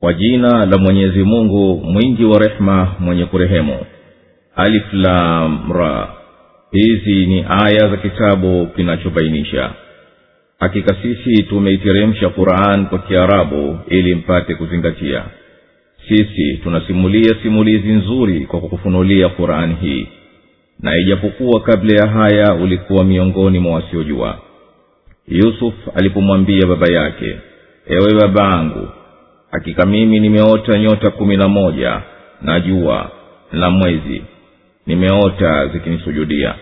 kwa jina la mwenyezi mungu mwingi wa rehema mwenye kurehemu alif lam ra hizi ni aya za kitabu kinachobainisha hakika sisi tumeiteremsha quran kwa kiarabu ili mpate kuzingatia sisi tunasimulia simulizi nzuri kwa kukufunulia qurani hii na ijapokuwa kabla ya haya ulikuwa miongoni mwa wasiojua yusuf alipomwambia baba yake ewe baba angu hakika mimi nimeota nyota kumi na moja na jua na mwezi nimeota zikinisujudia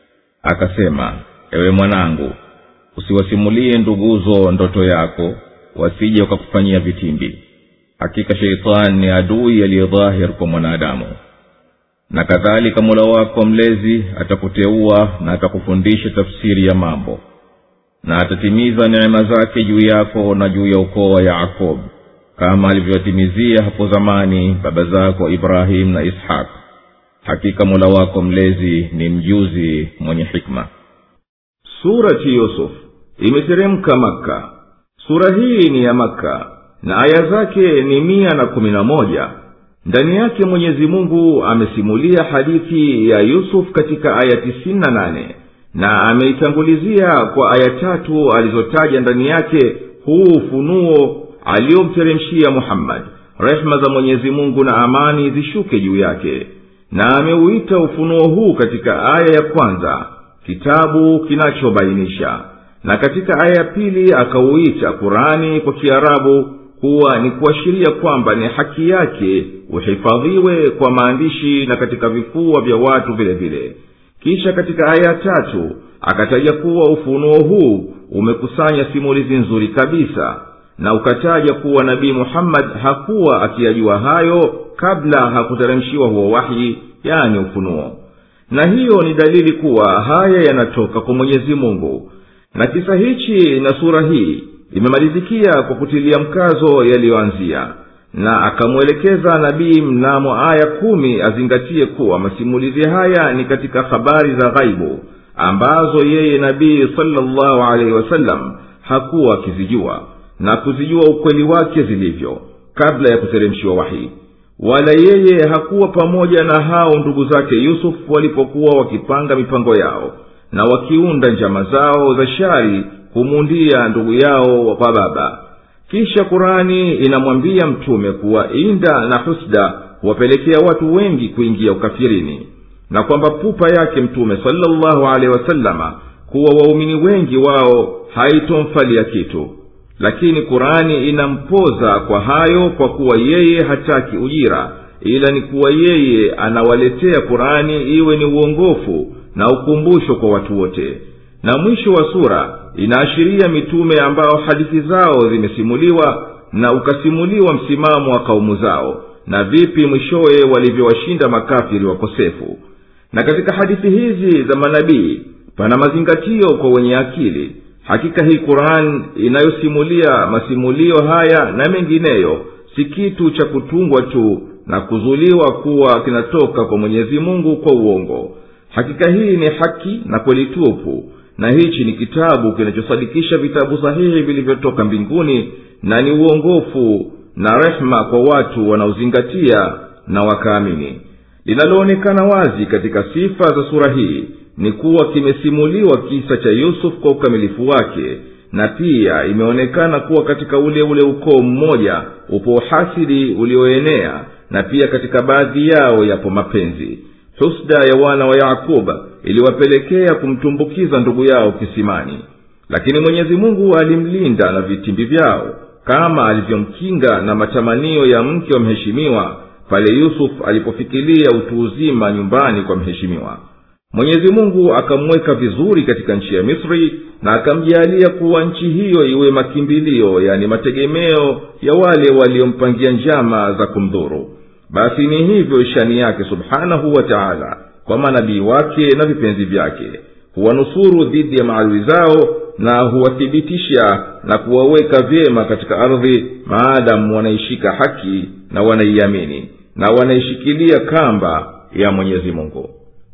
akasema ewe mwanangu usiwasimulie nduguzo ndoto yako wasije wakakufanyia vitimbi hakika sheitani ni adui aliyedhahir kwa mwanadamu na kadhalika mola wako mlezi atakuteua na atakufundisha tafsiri ya mambo na atatimiza neema zake juu yako na juu ya ukoo wa yakob kama alivyowatimizia hapo zamani baba zako ibrahim na ishaq hakika mola wako mlezi ni mjuzi mwenye hikma surati yusuf imeteremka makka sura hii ni ya makka na aya zake ni mia na kumi na moja ndani yake mwenyezi mungu amesimulia hadithi ya yusuf katika aya tisini na nane na ameitangulizia kwa aya tatu alizotaja ndani yake huu ufunuo aliyomteremshia muhammadi rehema za mwenyezi mungu na amani zishuke juu yake na ameuita ufunuo huu katika aya ya kwanza kitabu kinachobainisha na katika aya ya pili akauita kurani kwa kiarabu kuwa ni kuashiria kwamba ni haki yake uhifadhiwe kwa maandishi na katika vifua vya watu vile vile kisha katika aya ya tatu akataja kuwa ufunuo huu umekusanya simulizi nzuri kabisa na ukataja kuwa nabii muhammadi hakuwa akiyajua hayo kabla hakuteremshiwa huo wahi yani ufunuo na hiyo ni dalili kuwa haya yanatoka kwa mwenyezi mungu na kisa hichi na sura hii imemalizikia kwa kutilia mkazo yaliyoanzia na akamwelekeza nabii mnamo aya kumi azingatie kuwa masimulizi haya ni katika habari za ghaibu ambazo yeye nabii salllahu alaihi wasallam hakuwa akizijua na kuzijua ukweli wake zilivyo kabla ya kuteremshiwa wahi wala yeye hakuwa pamoja na hao ndugu zake yusufu walipokuwa wakipanga mipango yao na wakiunda njama zao za shari kumundia ndugu yao kwa baba kisha kurani inamwambia mtume kuwa inda na husda huwapelekea watu wengi kuingia ukafirini na kwamba pupa yake mtume salllahu alehi wasalama kuwa waumini wengi wao haitomfalia kitu lakini kurani inampoza kwa hayo kwa kuwa yeye hataki ujira ila ni kuwa yeye anawaletea kurani iwe ni uongofu na ukumbusho kwa watu wote na mwisho wa sura inaashiria mitume ambao hadithi zao zimesimuliwa na ukasimuliwa msimamo wa kaumu zao na vipi mwishowe walivyowashinda makafiri wakosefu na katika hadithi hizi za manabii pana mazingatio kwa wenye akili hakika hii quran inayosimulia masimulio haya na mengineyo si kitu cha kutungwa tu na kuzuliwa kuwa kinatoka kwa mwenyezi mungu kwa uongo hakika hii ni haki na kweli tupu na hichi ni kitabu kinachosadikisha vitabu sahihi vilivyotoka mbinguni na ni uongofu na rehma kwa watu wanaozingatia na wakaamini linaloonekana wazi katika sifa za sura hii ni kuwa kimesimuliwa kisa cha yusuf kwa ukamilifu wake na pia imeonekana kuwa katika ule ule ukoo mmoja upo uhasidi ulioenea na pia katika baadhi yao yapo mapenzi husda ya wana wa yakuba iliwapelekea kumtumbukiza ndugu yao kisimani lakini mwenyezi mungu alimlinda na vitimbi vyao kama alivyomkinga na matamanio ya mke wa mheshimiwa pale yusuf alipofikilia utu uzima nyumbani kwa mheshimiwa mwenyezi mungu akamweka vizuri katika nchi ya misri na akamjaalia kuwa nchi hiyo iwe makimbilio yani mategemeo ya wale waliompangia njama za kumdhuru basi ni hivyo shani yake subhanahu wa taala kwa manabii wake na vipenzi vyake huwanusuru dhidi ya maadui zao na huwathibitisha na kuwaweka vyema katika ardhi maadamu wanaishika haki na wanaiamini na wanaishikilia kamba ya mwenyezi mungu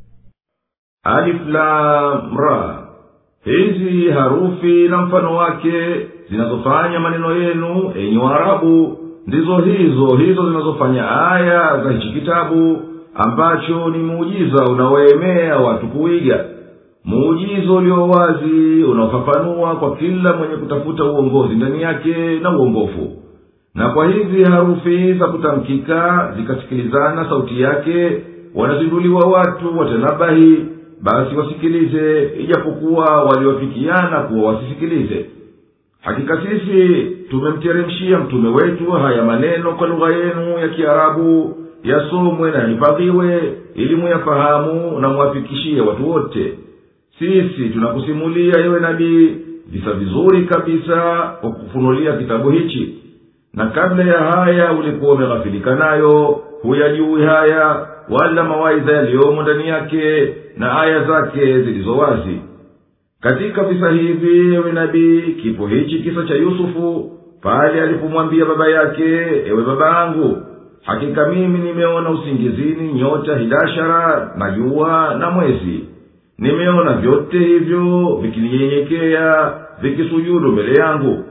aliflamra hizi harufi na mfano wake zinazofanya maneno yenu enyi waarabu ndizo hizo hizo zinazofanya aya za hichi kitabu ambacho ni muujiza unaoemea watu kuiga muujiza ulio wazi unaofafanua kwa kila mwenye kutafuta uongozi ndani yake na uongofu na kwa hivi harufi za kutamkika zikasikilizana sauti yake wanazinduliwa watu watanabahi basi wasikilize ijapokuwa waliofikiana kuwa wasisikilize hakika sisi tumemteremshia mtume wetu haya maneno kwa lugha yenu ya kiarabu yasomwe na yahifadhiwe ili muyafahamu na muwafikishie watu wote sisi tunakusimulia yewe nabii visa vizuri kabisa kwa kufunulia kitabu hichi na kabla ya haya ulikuwa umeghafilika nayo huyajui haya wala mawaidha yaliyomo ndani yake na aya zake zilizo wazi katika visa hivi ewe nabii kipo hichi kisa cha yusufu pale alipomwambia baba yake ewe baba yangu hakika mimi nimeona usingizini nyota hidashara na jua na mwezi nimeona vyote hivyo vikininyenyekea vikisujudu mbele yangu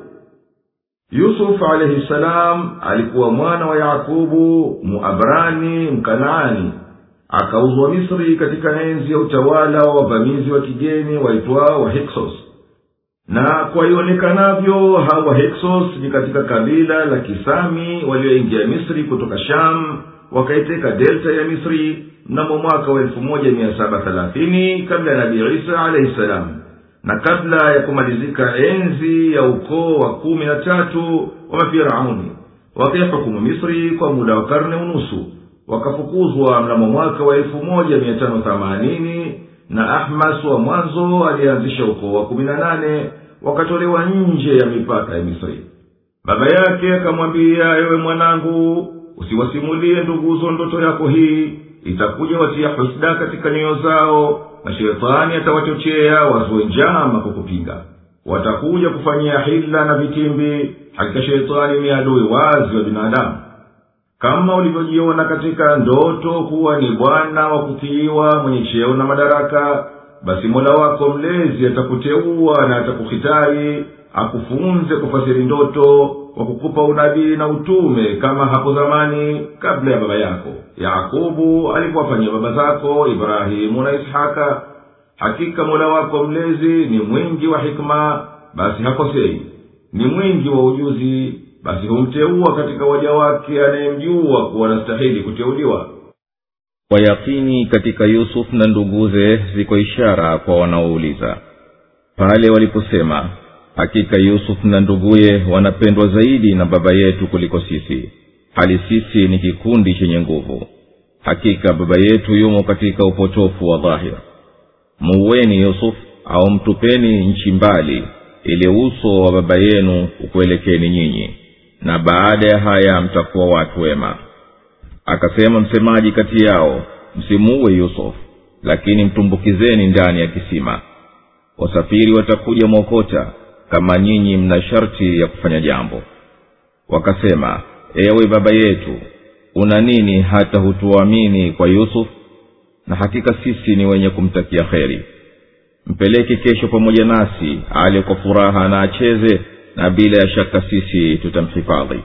yusufu alaihi salam alikuwa mwana wa yakubu muabrani mkanaani akauzwa misri katika enzi ya utawala wa wavamizi wa kigeni waitwao wahiksos na kwa ionekanavyo hawa heksos ni katika kabila la kisami walioingia misri kutoka sham wakaiteka delta ya misri mnamo mwaka wa elfu moja mia saba thelathini kabla ya nabii isa alaihi salam na kabla ya kumalizika enzi ya ukoo wa kumi na tatu wa mafirauni wakaihukumu misri kwa muda wa karne unusu wakafukuzwa mnamo mwaka wa elfu moja mia tano themanini na ahmas wa mwanzo aliyeanzisha ukoo wa kumi na nane wakatolewa nje ya mipaka ya misri baba yake akamwambia ewe mwanangu usiwasimulie nduguzo ndoto yako hii itakuja watia husda katika nyoyo zao na shetani atawachochea wazue njama kwa kupinga watakuja kufanyia hila na vitimbi hakika shetani ni adui wazi wa binadamu kama ulivyojiona katika ndoto kuwa ni bwana wa kutiiwa mwenye cheo na madaraka basi mola wako mlezi atakuteua na atakuhitari akufunze kufasiri ndoto kwa kukupa unabii na utume kama hapo zamani kabla ya baba yako yakubu alipowafanyia baba zako ibrahimu na ishaka hakika mola wako mlezi ni mwingi wa hikma basi hakosei ni mwingi wa ujuzi basi humteua katika waja wake anayemjua kuwa anastahili kuteuliwa kwa yakini katika yusuf na nduguze ziko ishara kwa wanaouliza pale waliposema hakika yusuf na nduguye wanapendwa zaidi na baba yetu kuliko sisi hali sisi ni kikundi chenye nguvu hakika baba yetu yumo katika upotofu wa dhahir muuweni yusuf au mtupeni nchi mbali ili uso wa baba yenu ukuelekeni nyinyi na baada ya haya mtakuwa watu wema akasema msemaji kati yao msimuue yusuf lakini mtumbukizeni ndani ya kisima wasafiri watakuja mwokota kama nyinyi mna sharti ya kufanya jambo wakasema ewe baba yetu una nini hata hutuamini kwa yusuf na hakika sisi ni wenye kumtakia kheri mpeleke kesho pamoja nasi ale kwa furaha na acheze na bila ya shaka sisi tutamhifadhi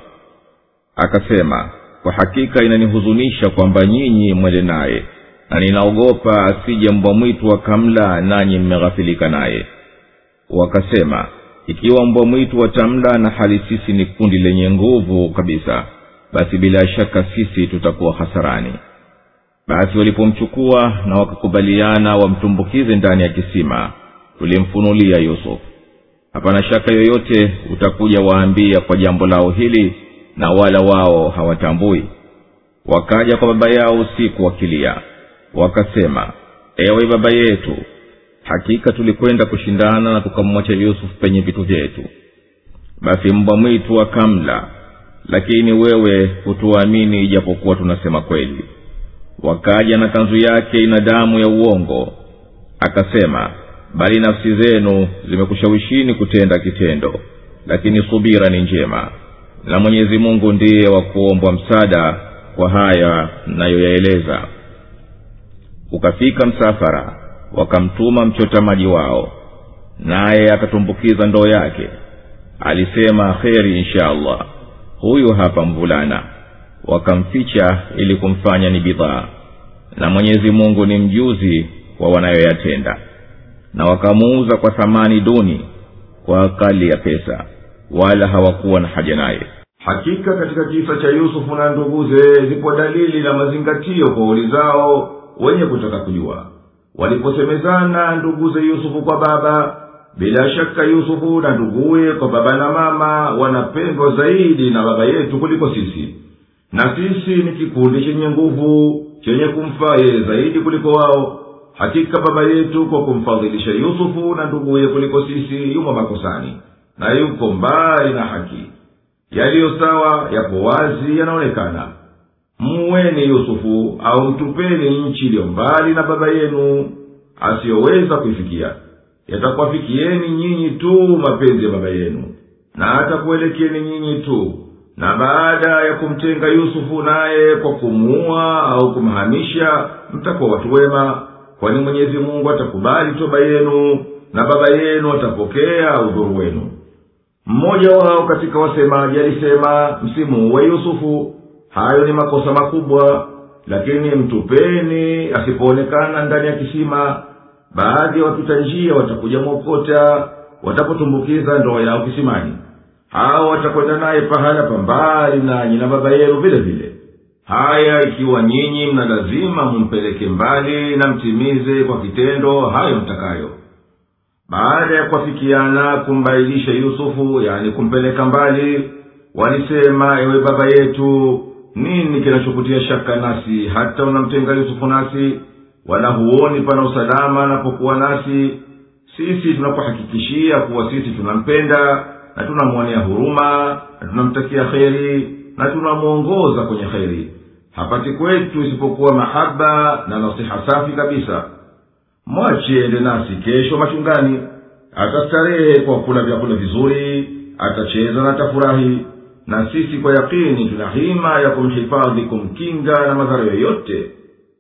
akasema kwa hakika inanihuzunisha kwamba nyinyi mwende naye na ninaogopa asije mbwa mwitu akamla nanyi mmeghafilika naye wakasema ikiwa mbwa mwitu watamla na hali sisi ni kundi lenye nguvu kabisa basi bila shaka sisi tutakuwa hasarani basi walipomchukua na wakakubaliana wamtumbukize ndani ya kisima tulimfunulia yusuf hapana shaka yoyote utakuja waambia kwa jambo lao hili na wala wao hawatambui wakaja kwa baba yao usiku wakilia wakasema ewe baba yetu hakika tulikwenda kushindana na tukamwacha yusuf penye vitu vyetu basi mbwa mwitu akamla lakini wewe hutuamini ijapokuwa tunasema kweli wakaja na kanzu yake ina damu ya uongo akasema bali nafsi zenu zimekushawishini kutenda kitendo lakini subira ni njema na mwenyezi mungu ndiye wa kuombwa msaada kwa haya mnayoyaeleza ukafika msafara wakamtuma mchota maji wao naye akatumbukiza ndoo yake alisema kheri insha allah huyu hapa mvulana wakamficha ili kumfanya ni bidhaa na mwenyezi mungu ni mjuzi wa wanayoyatenda na wakamuuza kwa thamani duni kwa akali ya pesa wala hawakuwa na haja naye hakika katika kisa cha yusufu na nduguze zipo dalili na mazingatio kwa uli zao wenye kutaka kujua waliposemezana nduguze yusufu kwa baba bila shaka yusufu na nduguye kwa baba na mama wanapendwa zaidi na baba yetu kuliko sisi na sisi ni kikundi chenye nguvu chenye kumfaa yeye zaidi kuliko wao hakika baba yetu kwa kumfadhilisha yusufu na nduguye kuliko sisi yumo makosani na yuko mbali na haki yaliyo sawa yapo wazi yanaonekana muweni yusufu au mtupeni nchi iliyo mbali na baba yenu asiyoweza kuifikia yatakuwafikieni nyinyi tu mapenzi ya baba yenu na atakuelekieni nyinyi tu na baada ya kumtenga yusufu naye kwa kumuua au kumhamisha mtakuwa watu wema kwani mwenyezi mungu atakubali toba yenu na baba yenu atapokea udhuru wenu mmoja wao katika wasemaji alisema msimuuwe yusufu hayo ni makosa makubwa lakini mtupeni asipoonekana ndani ya kisima baadhi ya wapita njia watakuja mwokota watapotumbukiza ndoa yao kisimani hao watakwenda naye pahala pambali nanyi na baba yenu vile vile haya ikiwa nyinyi mna lazima mumpeleke mbali na mtimize kwa kitendo hayo mtakayo baada ya kuafikiana kumbailisha yusufu yani kumpeleka mbali walisema ewe baba yetu nini kinachokutia shaka nasi hata unamtenga yusufu nasi wala huoni pana usalama anapokuwa nasi sisi tunakuhakikishia kuwa sisi tunampenda na tunamwonea huruma na tunamtakia kheri na tunamwongoza kwenye kheri hapati kwetu isipokuwa mahaba na nasiha safi kabisa mwache ende nasi kesho machungani atastarehe kwa kula vyakula vizuri atacheza na atafurahi na sisi kwa yakini tuna hima ya kumhifadhi kumkinga na madhara yoyote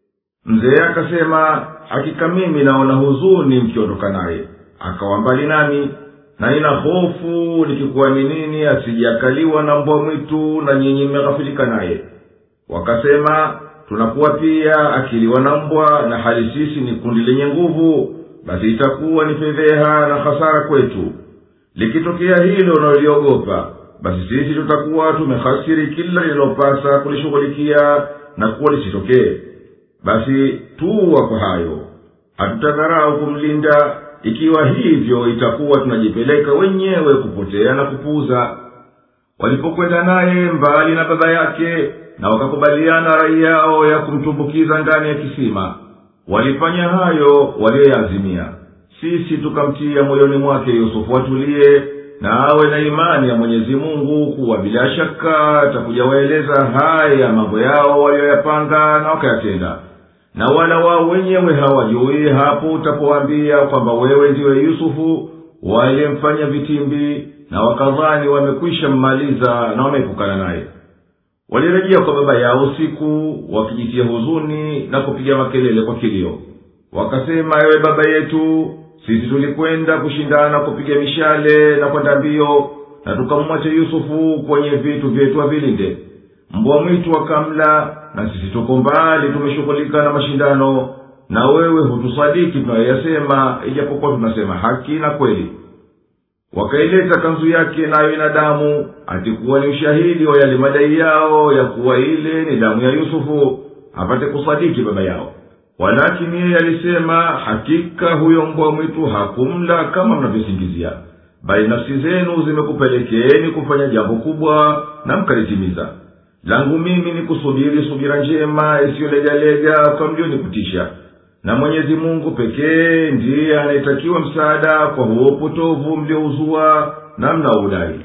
mzee akasema hakika mimi naona huzuni mkiondoka naye akawa mbali nami na nina hofu nikikuaminini asijakaliwa na mbwa mwitu na nyinyi mmeghafilika naye wakasema tunakuwa pia akiliwa na mbwa na hali sisi ni kundi lenye nguvu basi itakuwa ni fedheha na hasara kwetu likitokea hilo unaloliogopa basi sisi tutakuwa tumehasiri kila lililopasa kulishughulikia na kuwa lisitokee basi tuwa kwa hayo hatutadharau kumlinda ikiwa hivyo itakuwa tunajipeleka wenyewe kupotea na kupuuza walipokwenda naye mbali na baba yake na wakakubaliana rai yao ya kumtumbukiza ndani ya kisima walifanya hayo waliyoyaazimia sisi tukamtia moyoni mwake yusufu atulie na awe na imani ya mwenyezi mungu kuwa bila shaka atakuja waeleza haya mambo yao waliyoyapanga na wakayatenda na wala wao wenyewe hawajui hapo utapowaambia kwamba wewe ndiwe yusufu waliyemfanya vitimbi na wakadhani wamekwisha mmaliza na wameepukana naye walirejea kwa baba yao usiku wakijitia huzuni na kupiga makelele kwa kilio wakasema ewe baba yetu sisi tulikwenda kushindana kupiga mishale na kwenda mbio na tukamwacha yusufu kwenye vitu vyetu avilinde mbwa mwitu wakamla na sisi tuko mbali tumeshughulika na mashindano na wewe hutusadiki tunayoyasema ijapokuwa tunasema haki na kweli wakaileta kanzu yake nayo ina damu atikuwa ni ushahidi wa yale madai yao ya kuwa ile ni damu ya yusufu apate kusadiki baba yao walakini yeye alisema hakika huyo mbwa mwitu hakumla kama mnavyosingizia bali nafsi zenu zimekupelekeeni kufanya jambo kubwa na mkalitimiza langu mimi ni kusubiri subira njema isiyolegalega kwa mlionipitisha na mwenyezi mungu pekee ndiye anayetakiwa msaada kwa huo upotovu mliouzua na mnaoudai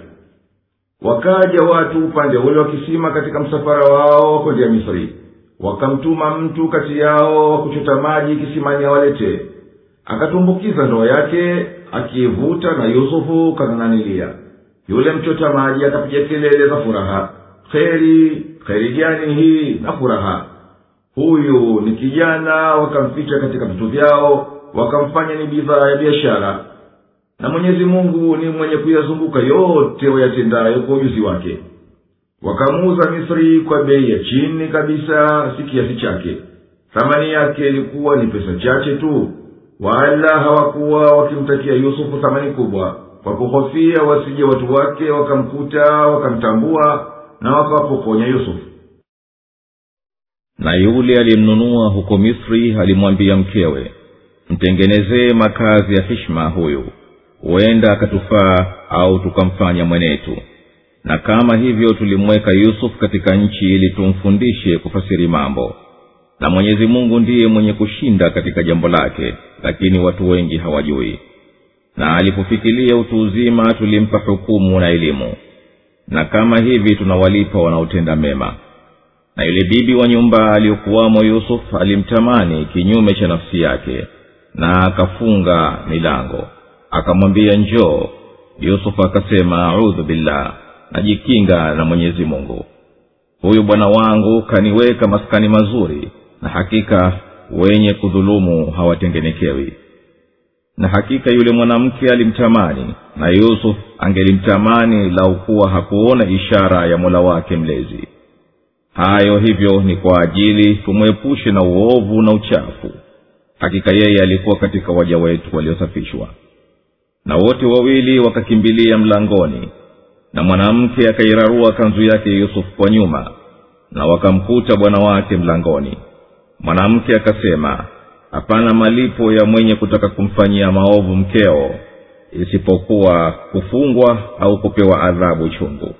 wakaja watu upande ule wa kisima katika msafara wao kwendea misri wakamtuma mtu kati yao wa kuchota maji kisimani awaletee akatumbukiza ndoo yake akiivuta na yusufu kanananilia yule mchota maji akapiga kelele za furaha kheri kheri gani hii na furaha huyu ni kijana wakamficha katika vitu vyao wakamfanya ni bidhaa ya biashara na mwenyezi mungu ni mwenye kuyazunguka yote wayatendayo kwa ujuzi wake wakamuuza misri kwa bei ya chini kabisa si kiasi chake thamani yake ilikuwa ni pesa chache tu wala hawakuwa wakimtakia yusufu thamani kubwa kwa kuhofia wasije watu wake wakamkuta wakamtambua na wakawapokonya yusufu na yule aliyemnunua huko misri alimwambia mkewe mtengenezee makazi ya hishma huyu huenda akatufaa au tukamfanya mwenetu na kama hivyo tulimweka yusufu katika nchi ili tumfundishe kufasiri mambo na mwenyezi mungu ndiye mwenye kushinda katika jambo lake lakini watu wengi hawajui na alipofikilia utu uzima tulimpa hukumu na elimu na kama hivi tunawalipa wanaotenda mema na yule bibi wa nyumba aliyokuwamo yusuf alimtamani kinyume cha nafsi yake na akafunga milango akamwambia njoo yusuf akasema audhu billah najikinga na mwenyezi mungu huyu bwana wangu kaniweka maskani mazuri na hakika wenye kudhulumu hawatengenekewi na hakika yule mwanamke alimtamani na yusuf angelimtamani lau kuwa hakuona ishara ya mola wake mlezi hayo hivyo ni kwa ajili tumwepushe na uovu na uchafu hakika yeye alikuwa katika waja wetu waliosafishwa na wote wawili wakakimbilia mlangoni na mwanamke akairarua kanzu yake yusufu kwa nyuma na wakamkuta bwana wake mlangoni mwanamke akasema hapana malipo ya mwenye kutaka kumfanyia maovu mkeo isipokuwa kufungwa au kupewa adhabu chungu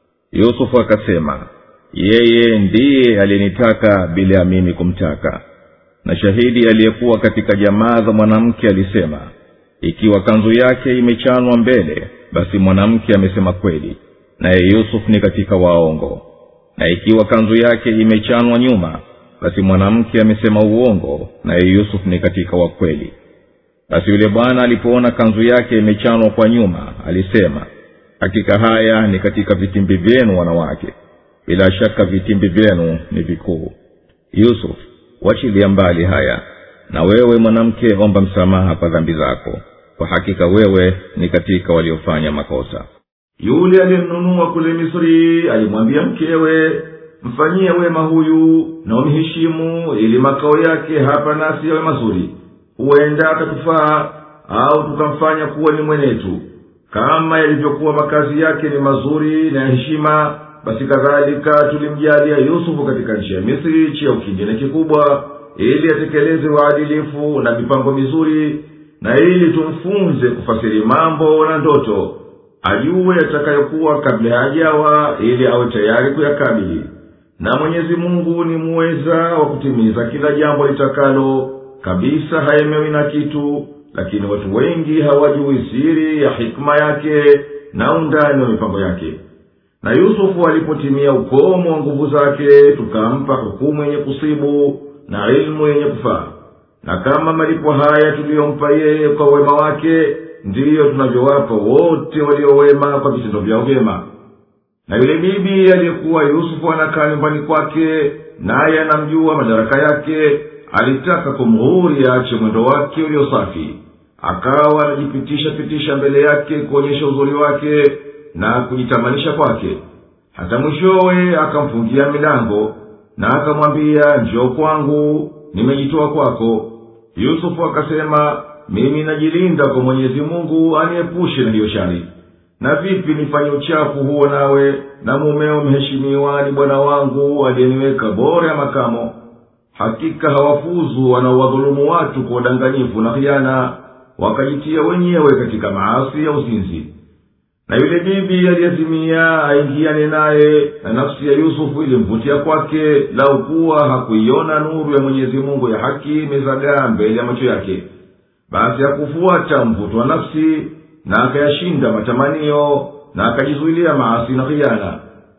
yusufu akasema yeye ndiye aliyenitaka bila ya mimi kumtaka na shahidi aliyekuwa katika jamaa za mwanamke alisema ikiwa kanzu yake imechanwa mbele basi mwanamke amesema kweli naye yusuf ni katika waongo na ikiwa kanzu yake imechanwa nyuma basi mwanamke amesema uongo naye yusuf ni katika wakweli basi yule bwana alipoona kanzu yake imechanwa kwa nyuma alisema hakika haya ni katika vitimbi vyenu wanawake bila shaka vitimbi vyenu ni vikuu yusuf wachilia mbali haya na wewe mwanamke omba msamaha kwa dhambi zako kwa hakika wewe ni katika waliofanya makosa yule aliyemnunua kule misri alimwambia mkewe mfanyie wema huyu na umheshimu ili makao yake hapa nasi yawe mazuri huenda atatufaa au tukamfanya kuwa ni mwenetu kama yalivyokuwa makazi yake ni mazuri na ya heshima basi kadhalika tulimjalia yusufu katika nchi ya misri cheo kingine kikubwa ili atekeleze uadilifu na mipango mizuri na ili tumfunze kufasiri mambo na ndoto ajue yatakayokuwa kabla hajawa ili awe tayari kuyakabili na mwenyezi mungu ni muweza wa kutimiza kila jambo litakalo kabisa haemewi na kitu lakini watu wengi hawajui siri ya hikma yake na undani wa mipango yake na yusufu alipotimia ukomo wa nguvu zake tukampa hukumu yenye kusibu na ilmu yenye kufaa na kama malipo haya tuliyompa yeye kwa wema wake ndiyo tunavyowapa wote waliowema kwa vitendo vyao vyema na yule bibi aliyekuwa yusufu anakaa nyumbani kwake naye anamjua madaraka yake alitaka kumghuri aache mwendo wake uliosafi akawa anajipitisha pitisha mbele yake kuonyesha uzuri wake na kujitamanisha kwake hata mwishowe akamfungia milango na akamwambia njoo kwangu nimejitoa kwako yusufu akasema mimi najilinda kwa mwenyezi mungu aniepushe na hiyo shari na vipi nifanye uchafu huo nawe na mumeo mheshimiwa ni bwana wangu aliyeniweka bora ya makamo hakika hawafuzu wanaowadhulumu watu kwa udanganyifu na khiana wakajitia wenyewe katika maasi ya uzinzi na yule bibi aliyezimia aingiane naye na nafsi ya yusufu ilimvutia kwake lau kuwa hakuiona nuru ya mwenyezi mungu ya haki imezagaa mbele ya macho yake basi hakufuata mvuto wa nafsi na akayashinda matamanio na akajizuilia maasi na khiana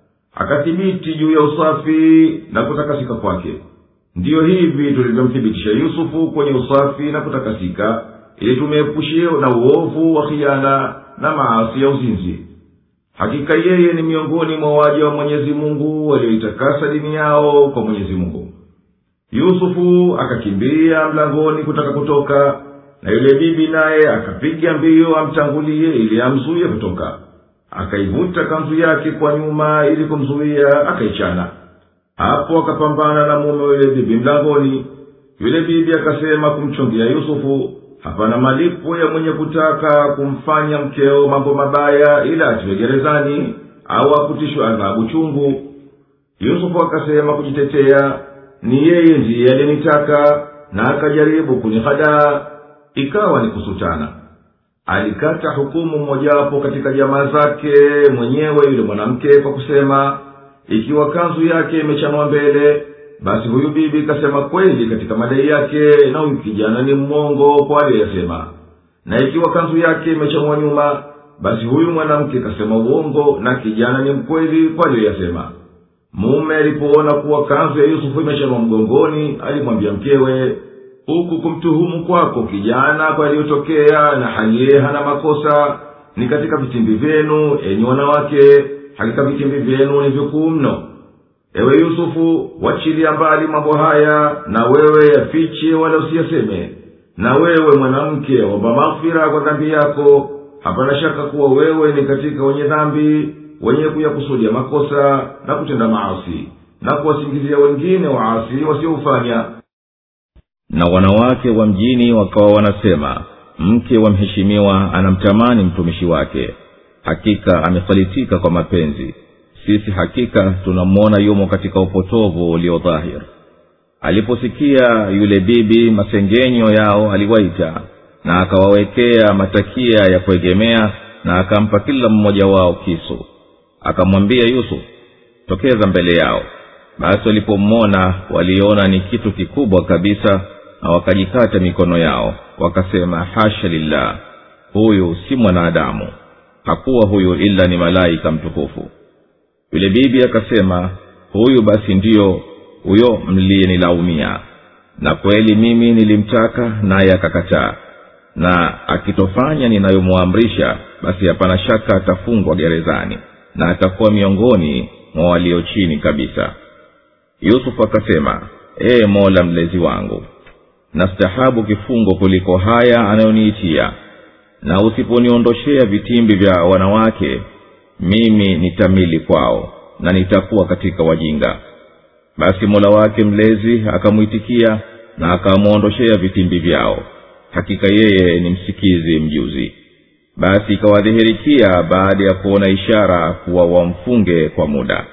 akathibiti juu ya usafi na kutakasika kwake ndiyo hivi tulivyomthibitisha yusufu kwenye usafi na kutakasika ili tumeepushie na uovu wa khiana na maasi ya uzinzi hakika yeye ni miongoni mwa waja wa mwenyezi mungu walioitakasa dini yao kwa mwenyezi mungu yusufu akakimbia mlangoni kutaka kutoka na yule bibi naye akapiga mbio amtangulie ili amzuye kutoka akaivuta kanzu yake kwa nyuma ili kumzuia akaichana hapo akapambana na mume wa yule bibi mlangoni yule bibi akasema kumchongea yusufu hapana malipo ya mwenye kutaka kumfanya mkeo mambo mabaya ila atiwe gerezani au akutishwe adhabu chungu yusufu akasema kujitetea ni yeye ndiye aliyenitaka na akajaribu kunihadaa ikawa ni kusutana alikata hukumu mmojawapo katika jamaa zake mwenyewe yule mwanamke kwa kusema ikiwa kanzu yake imechanwa mbele basi huyu bibi kasema kweli katika madai yake na huyu kijana ni mmongo kwa aliyesema na ikiwa kanzu yake imechanwa nyuma basi huyu mwanamke kasema uongo na kijana ni mkweli kwa aliyoyasema mume alipoona kuwa kanzu ya yusufu imechanwa mgongoni alimwambia mkewe huku kumtuhumu kwako kijana kwa yaliyotokea na haliye hana makosa ni katika vitimbi vyenu enyi wanawake hakika vitimbi vyenu ni vikuu mno ewe yusufu wachilia mbali mambo haya na wewe yafiche wala usiyaseme na wewe mwanamke omba maghfira kwa dhambi yako hapana shaka kuwa wewe ni katika wenye dhambi wenye kuyakusudia makosa na kutenda maasi na kuwasingizia wengine waasi wasioufanya na wanawake wa mjini wakawa wanasema mke wa mheshimiwa anamtamani mtumishi wake hakika amesalitika kwa mapenzi sisi hakika tunamwona yumo katika upotovu ulio dhahir aliposikia yule bibi masengenyo yao aliwaita na akawawekea matakia ya kuegemea na akampa kila mmoja wao kisu akamwambia yusuf tokeza mbele yao basi walipomwona waliona ni kitu kikubwa kabisa na wakajikata mikono yao wakasema hasha lillah huyu si mwanadamu hakuwa huyu ila ni malaika mtukufu yule bibi akasema huyu basi ndiyo huyo mliyenilaumia na kweli mimi nilimtaka naye akakataa na akitofanya ninayomwamrisha basi hapana shaka atafungwa gerezani na atakuwa miongoni mwa walio chini kabisa yusufu akasema ee mola mlezi wangu nastahabu kifungo kuliko haya anayoniitia na usiponiondoshea vitimbi vya wanawake mimi nitamili kwao na nitakuwa katika wajinga basi mola wake mlezi akamwitikia na akamwondoshea vitimbi vyao hakika yeye ni msikizi mjuzi basi ikawadhihirikia baada ya kuona ishara kuwa wamfunge kwa muda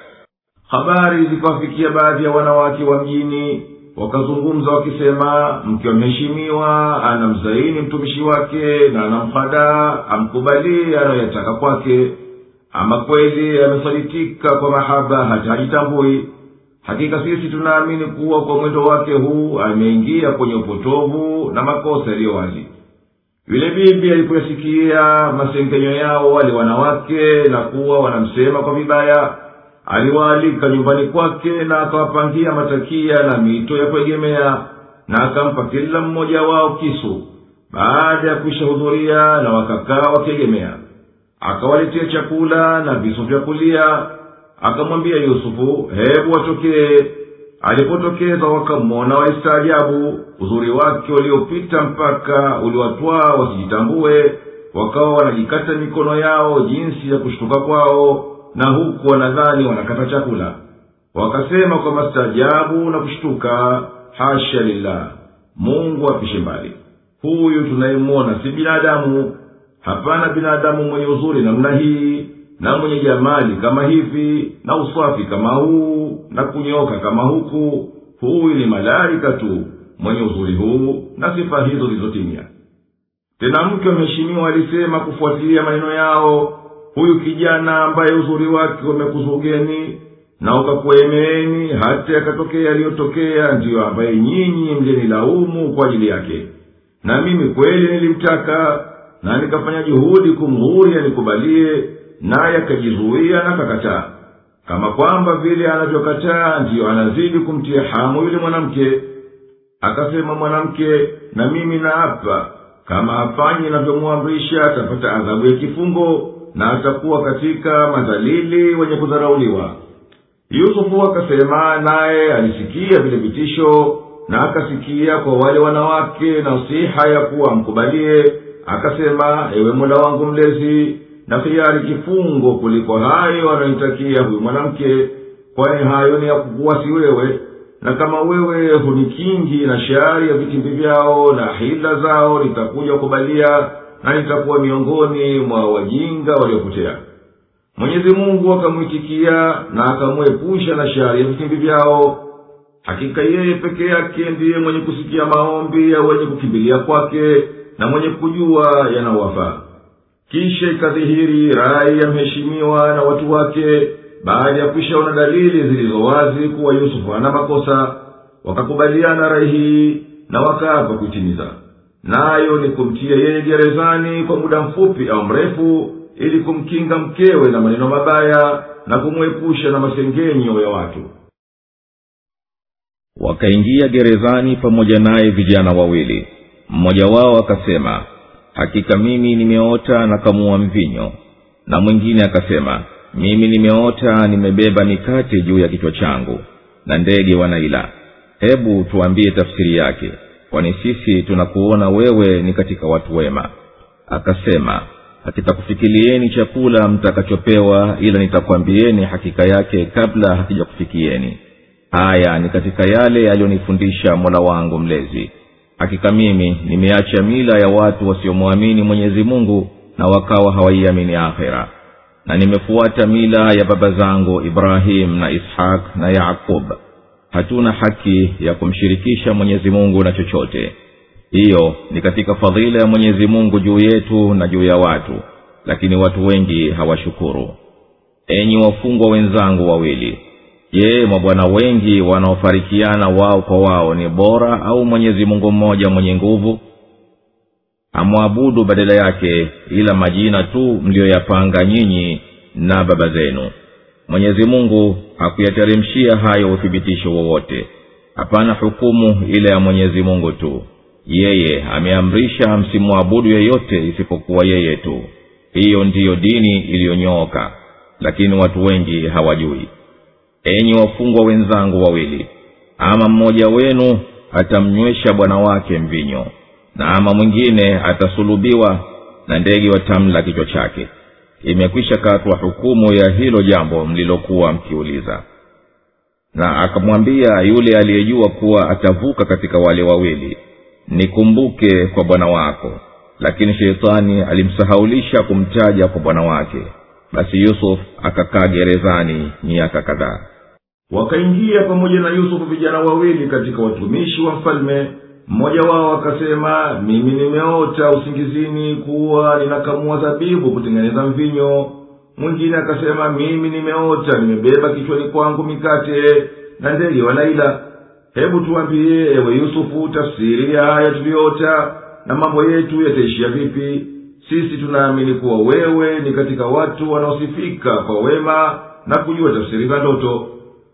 habari zikawafikia baadhi ya wanawake wa mjini wakazungumza wakisema mke wa mheshimiwa anamzaini mtumishi wake na anamhadaa amkubalii anayoyataka kwake ama kweli amesalitika kwa mahaba hata hajitambui hakika sisi tunaamini kuwa kwa mwendo wake huu ameingia kwenye upotovu na makosa yaliyo wazi yule bibi alipoyasikia masengenyo yao wale wanawake na kuwa wanamsema kwa vibaya aliwaalika nyumbani kwake na akawapangia matakia na mito ya kuegemea na akampa kila mmoja wao kisu baada ya kuishahudhuria na wakakaa wakiegemea akawaletea chakula na visu vya kulia akamwambia yusufu hebu watokee alipotokeza wakamwona waistaajabu uzuri wake uliopita mpaka uliwatwaa wasijitambue wakawa wanajikata mikono yao jinsi ya kushtuka kwao na huku wanadhani wanakata chakula wakasema kwa mastaajabu na kushtuka hasha lillah mungu apishe mbali huyu tunayemwona si binadamu hapana binadamu mwenye uzuri namna hii na mwenye jamali kama hivi na uswafi kama huu na kunyoka kama huku huyu ni malaika tu mwenye uzuri huu na sifa hizo zilizotimia tena mke wameheshimiwa alisema kufuatilia maneno yao huyu kijana ambaye uzuri wake umekuzugeni na ukakuemeeni hata yakatokea yaliyotokea ndiyo ambaye nyinyi mjenilaumu kwa ajili yake na mimi kweli nilimtaka na nikafanya juhudi kumghuri anikubalie naye akajizuia na kakataa kama kwamba vile anavyokataa ndiyo anazidi kumtia hamu yule mwanamke akasema mwanamke na mimi naapa kama hafanyi inavyomwamrisha atapata adhabu ya kifungo na atakuwa katika madhalili wenye kudharauliwa yusufu akasema naye alisikia vile vitisho na akasikia kwa wale wanawake nasiha ya kuwa amkubalie akasema ewe mola wangu mlezi na hiari kifungo kuliko hayo anayoitakia huyu mwanamke kwani hayo ni ya kukuwasi wewe na kama wewe hunikingi na shari ya vitimbi vyao na hila zao nitakuja kubalia na nitakuwa miongoni mwa wajinga waliopotea mwenyezi mungu akamwitikia na akamwepusha na shari ya vitimbi vyao hakika yeye peke yake ndiye mwenye kusikia maombi ya wenye kukimbilia kwake na mwenye kujua yanawafaa kisha ikadhihiri rai ya mheshimiwa na watu wake baada ya kwishaona dalili zilizo wazi kuwa yusufu hana makosa wakakubaliana rai hii na wakaapa kuitimiza nayo ni kumtia yeye gerezani kwa muda mfupi au mrefu ili kumkinga mkewe na maneno mabaya na kumwepusha na masengenyo ya watu wakaingia gerezani pamoja naye vijana wawili mmoja wao akasema hakika mimi nimeota na kamua mvinyo na mwingine akasema mimi nimeota nimebeba mikate juu ya kichwa changu na ndege wanaila hebu tuambie tafsiri yake kwani sisi tunakuona wewe ni katika watu wema akasema hakitakufikilieni chakula mtakachopewa ila nitakwambieni hakika yake kabla hakijakufikieni haya ni katika yale yaliyonifundisha mola wangu mlezi hakika mimi nimeacha mila ya watu wasiomwamini mwenyezi mungu na wakawa hawaiamini akhera na nimefuata mila ya baba zangu ibrahim na ishaq na yaqub hatuna haki ya kumshirikisha mwenyezi mungu na chochote hiyo ni katika fadhila ya mwenyezi mungu juu yetu na juu ya watu lakini watu wengi hawashukuru enyi wafungwa wenzangu wawili je mabwana wengi wanaofarikiana wao kwa wao ni bora au mwenyezi mungu mmoja mwenye nguvu amwabudu badala yake ila majina tu mliyoyapanga nyinyi na baba zenu mwenyezi mungu hakuyateremshia hayo uthibitisho wowote hapana hukumu ile ya mwenyezi mungu tu yeye ameamrisha msimwabudu yeyote isipokuwa yeye tu hiyo ndiyo dini iliyonyooka lakini watu wengi hawajui enyi wafungwa wenzangu wawili ama mmoja wenu atamnywesha bwana wake mvinyo na ama mwingine atasulubiwa na ndege watamla kichwa chake imekwisha katwa hukumu ya hilo jambo mlilokuwa mkiuliza na akamwambia yule aliyejua kuwa atavuka katika wale wawili nikumbuke kwa bwana wako lakini sheitani alimsahaulisha kumtaja kwa bwana wake basi yusuf akakaa gerezani miaka kadhaa wakaingia pamoja na yusufu vijana wawili katika watumishi wa mfalme mmoja wao akasema mimi nimeota usingizini kuwa ninakamua zabibu kutengeneza mvinyo mwingine akasema mimi nimeota nimebeba kichwani kwangu mikate na ndege wanaila hebu tuambie ewe yusufu tafsiri ya haya tuliyoota na mambo yetu yataishia vipi sisi tunaamini kuwa wewe ni katika watu wanaosifika kwa wema na kujua tafsiri za ndoto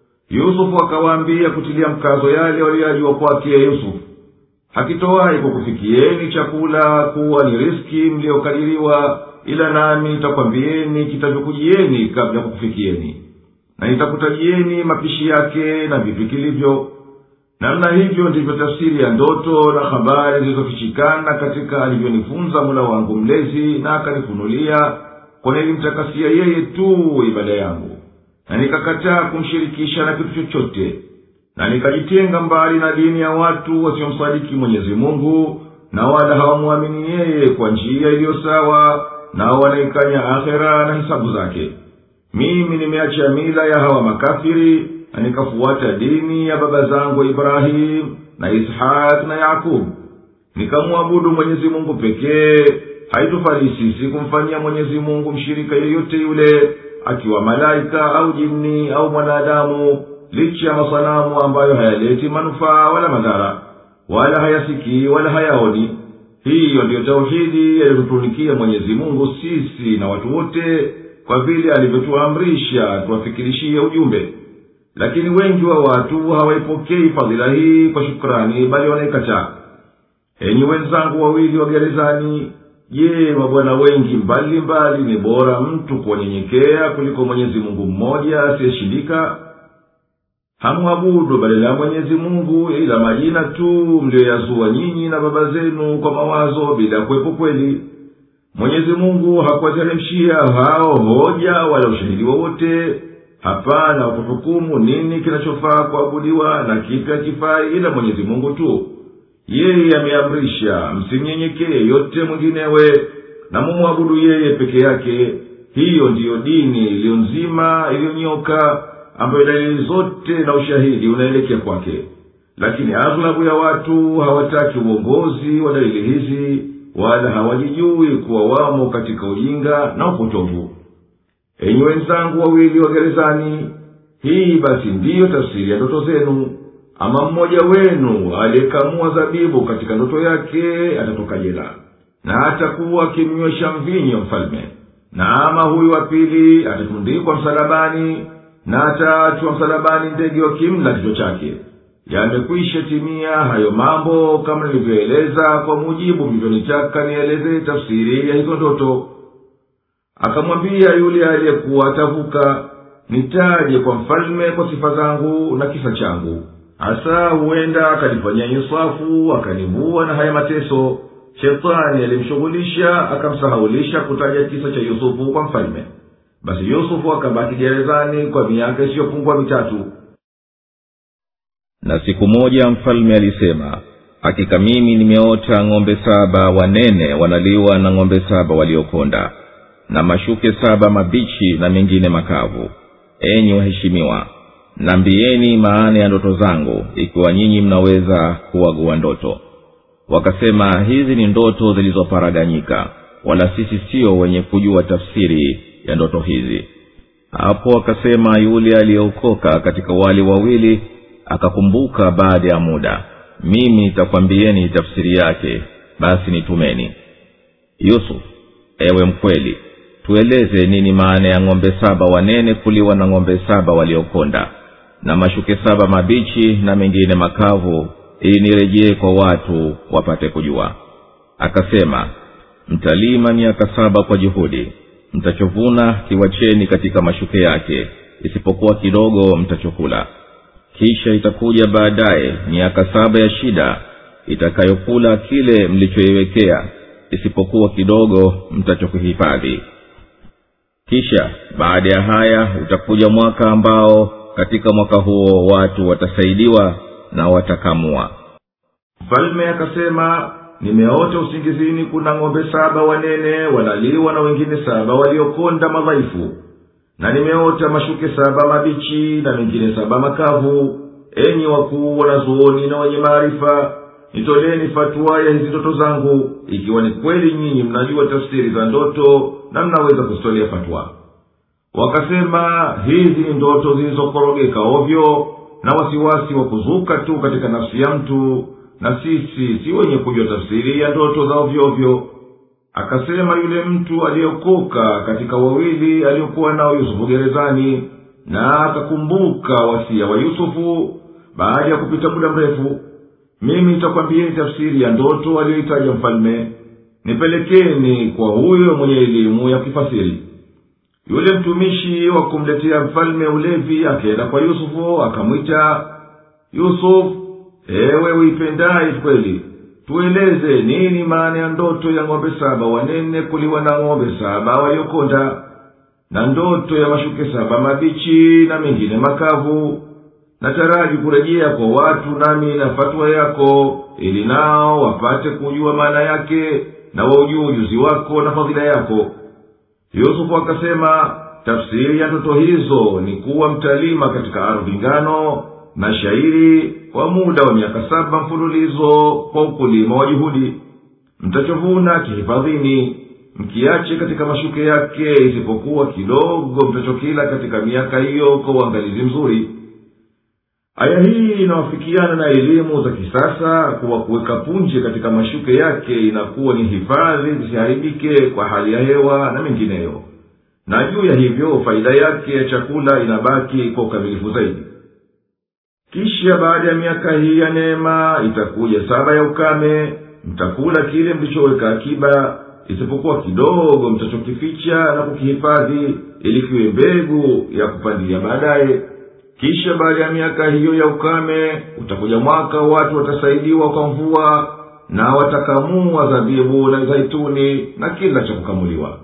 yusufu akawaambia kutilia mkazo yale waliyoyajua kwake yusufu hakitowahi kukufikieni chakula kuwa ni riski mliyokadiriwa ila nami nitakwambieni kitavyokujieni kabla ya kukufikieni na nitakutajieni mapishi yake na vitu kilivyo namna hivyo ndivyo tafsiri ya ndoto na habari zilizofichikana katika alivyonifunza mula wangu mlezi na akanifunulia kwa nilimtakasia yeye tu ibada yangu na nikakataa kumshirikisha na kitu chochote na nikajitenga mbali na dini ya watu wasiomsadiki mwenyezi mungu na wala hawamwamini yeye kwa njia iliyo sawa nao wanaikanya akhera na hisabu zake mimi nimeacha mila ya hawa makafiri na nikafuata dini ya baba zangu ibrahimu na ishaq na yakubu nikamwabudu mwenyezi mungu pekee haitufali sisi kumfanyia mwenyezi mungu mshirika yeyote yule akiwa malaika au jini au mwanadamu licha ya masanamu ambayo hayaleti manufaa wala madhara wala hayasikii wala hayaoni hiyo ndiyo tauhidi yaliyotutunikia mwenyezi mungu sisi na watu wote kwa vile alivyotuamrisha tuwafikirishie ujumbe lakini wengi wa watu hawaipokei fadhila hii kwa shukrani bali wanaikataa enyi wenzangu wawili wa gerezani je mabwana wengi mbali mbali ni bora mtu kuwanyenyekea kuliko mwenyezi mungu mmoja asiyeshindika hamwabudu badala ya mwenyezi mungu ila majina tu mliyoyazua nyinyi na baba zenu kwa mawazo bila kuwepo kweli mwenyezi mungu hakuwateremshia hao hoja wala ushahidi wowote hapana wakuhukumu nini kinachofaa kuabudiwa na kipi hakifai ila mwenyezi mungu tu yeye ameamrisha msimnyenyekee yeyote mwinginewe na mumwabudu yeye peke yake hiyo ndiyo dini iliyo nzima iliyonyoka ambayo dalili zote na ushahidi unaelekea kwake lakini aghlabu ya watu hawataki uongozi wa dalili hizi wala hawajijui kuwa wamo katika ujinga na upotovu enyi wenzangu wawili wa gerezani hii basi ndiyo tafsiri ya ndoto zenu ama mmoja wenu aliyekamua zabibu katika ndoto yake atatoka jela na atakuwa akimnywesha mvinyo mfalme na ama huyu wa pili atatundikwa msalabani na ataachwa msalabani ndege wakimla kichwa chake yamekwisha timia hayo mambo kama nilivyoeleza kwa mujibu mlivyonitaka nieleze tafsiri ya hizo ndoto akamwambia yule aliyekuwa atavuka nitaje kwa mfalme kwa sifa zangu na kisa changu hasa huenda akanifanyia insafu akanivua na haya mateso shetani alimshughulisha akamsahaulisha kutaja kisa cha yusufu kwa mfalme basi yusufu akabaki gerezani kwa miaka isiyopungua mitatu na siku moja mfalme alisema hakika mimi nimeota ng'ombe saba wanene wanaliwa na ng'ombe saba waliokonda na mashuke saba mabichi na mengine makavu enyi waheshimiwa nambieni maana ya ndoto zangu ikiwa nyinyi mnaweza kuwagua ndoto wakasema hizi ni ndoto zilizoparaganyika wala sisi sio wenye kujua tafsiri ya ndoto hizi hapo akasema yule aliyeokoka katika wale wawili akakumbuka baada ya muda mimi nitakwambieni tafsiri yake basi nitumeni yusuf ewe mkweli tueleze nini maana ya ng'ombe saba wanene kuliwa na ng'ombe saba waliokonda na mashuke saba mabichi na mengine makavu ili nirejee kwa watu wapate kujua akasema mtalima miaka saba kwa juhudi mtachovuna kiwacheni katika mashuke yake isipokuwa kidogo mtachokula kisha itakuja baadaye miaka saba ya shida itakayokula kile mlichoiwekea isipokuwa kidogo mtachokihifadhi kisha baada ya haya utakuja mwaka ambao katika mwaka huo watu watasaidiwa na watakamua mfalme akasema nimeota usingizini kuna ng'ombe saba wanene wanaliwa na wengine saba waliokonda madhaifu na nimeota mashuke saba mabichi na mengine saba makavu enyi wakuu wanazuoni na wenye maarifa nitoleni fatua ya hizi ndoto zangu ikiwa ni kweli nyinyi mnajua tafsiri za ndoto na mnaweza kuzitolea fatwa wakasema hizi ni ndoto zilizokorogeka ovyo na wasiwasi wa kuzuka tu katika nafsi ya mtu na sisi si wenye kujua tafsiri ya ndoto za ovyoovyo akasema yule mtu aliyeokoka katika wawili aliyokuwa nao yusufu gerezani na akakumbuka wasia wa yusufu baada ya kupita muda mrefu mimi nitakwambieni tafsiri ya ndoto aliyoitaja mfalme nipelekeni kwa huyo mwenye elimu ya kifasiri yule mtumishi wa kumletea mfalme ulevi akaenda kwa yusufu akamwita yusufu ewe uipendaye kweli tueleze nini maana ya ndoto ya ng'ombe saba wanene kuliwa na ng'ombe saba waliokonda na ndoto ya mashuke saba mabichi na mengine makavu nataraji kurejea kwa watu nami na fatwa yako ili nao wapate kujua maana yake na waujue ujuzi wako na fadhila yako yusufu akasema tafsiri ya ndoto hizo ni kuwa mtalima katika ardhi ngano na shairi kwa muda wa miaka saba mfululizo kwa ukulima wa juhudi mtachovuna kihifadhini mkiache katika mashuke yake isipokuwa kidogo mtachokila katika miaka hiyo kwa uangalizi mzuri aya hii inawafikiana na elimu za kisasa kuwa kuweka punje katika mashuke yake inakuwa ni hifadhi zisiharibike kwa hali ya hewa na mengineyo na juu ya hivyo faida yake ya chakula inabaki kwa ukamilifu zaidi kisha baada ya miaka hii ya neema itakuja saba ya ukame mtakula kile mlichoweka akiba isipokuwa kidogo mtachokificha na kukihifadhi ili kiwe mbegu ya kupandia baadaye kisha baada ya miaka hiyo ya ukame utakuja mwaka watu watasaidiwa kwa mvua na watakamua zabibu na zaituni na kila cha kukamuliwa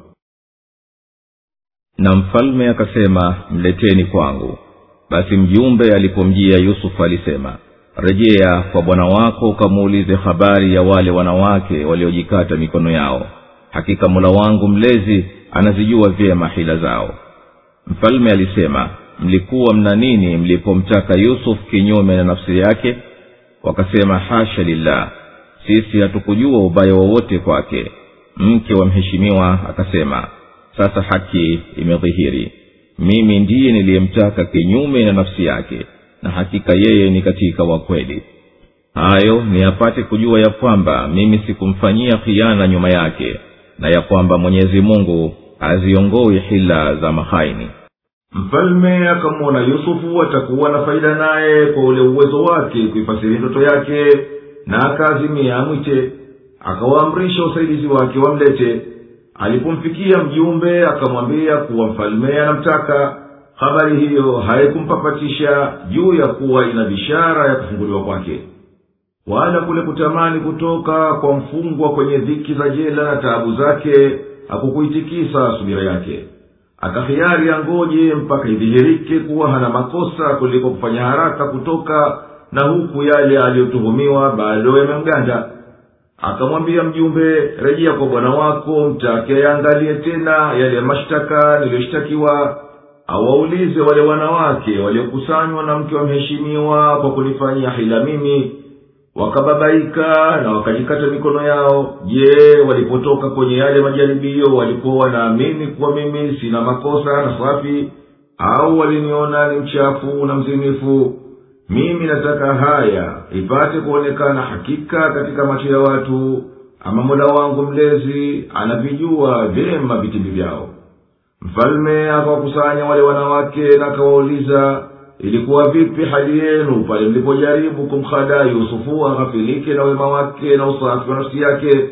na mfalme akasema mleteni kwangu basi mjumbe alipomjia yusufu alisema rejea kwa bwana wako ukamuulize habari ya wale wanawake waliojikata mikono yao hakika mula wangu mlezi anazijua vyema hila zao mfalme alisema mlikuwa mna nini mlipomtaka yusuf kinyume na nafsi yake wakasema hasha lillah sisi hatukujua ubaya wowote kwake mke wa mheshimiwa akasema sasa haki imedhihiri mimi ndiye niliyemtaka kinyume na nafsi yake na hakika yeye ni katika wakweli hayo ni apate kujua ya kwamba mimi sikumfanyia khiana nyuma yake na ya kwamba mwenyezi mungu haziongoi hila za mahaini mfalme akamwona yusufu atakuwa na faida naye kwa ule uwezo wake kuifasiri ndoto yake na akaazimia amwite akawaamrisha usaidizi wake wamlete alipomfikia mjumbe akamwambia kuwa mfalme anamtaka habari hiyo haikumpapatisha juu ya kuwa ina bishara ya kufunguliwa kwake wala kule kutamani kutoka kwa mfungwa kwenye dhiki za jela na taabu zake hakukuitikisa subira yake akahiari angoje mpaka idhihirike kuwa hana makosa kuliko kufanya haraka kutoka na huku yale aliyotuhumiwa bado yamemganda akamwambia mjumbe rejea kwa bwana wako mtake yaangalie tena yale mashtaka niliyoshtakiwa awaulize wale wanawake waliokusanywa na mke wa mheshimiwa kwa kunifanyia hila mimi wakababaika na wakajikata mikono yao je walipotoka kwenye yale majaribio walikuwa wanaamini kuwa mimi sina makosa na safi au waliniona ni mchafu na mzinifu mimi nataka haya ipate kuonekana hakika katika macho ya watu ama mola wangu mlezi anavijua vyema vitimbi vyao mfalme akawakusanya wale wanawake na akawauliza ilikuwa vipi hali yenu pale mlipojaribu kumhadaa yusufu aghafilike na wema wake na usafi wa nafsi yake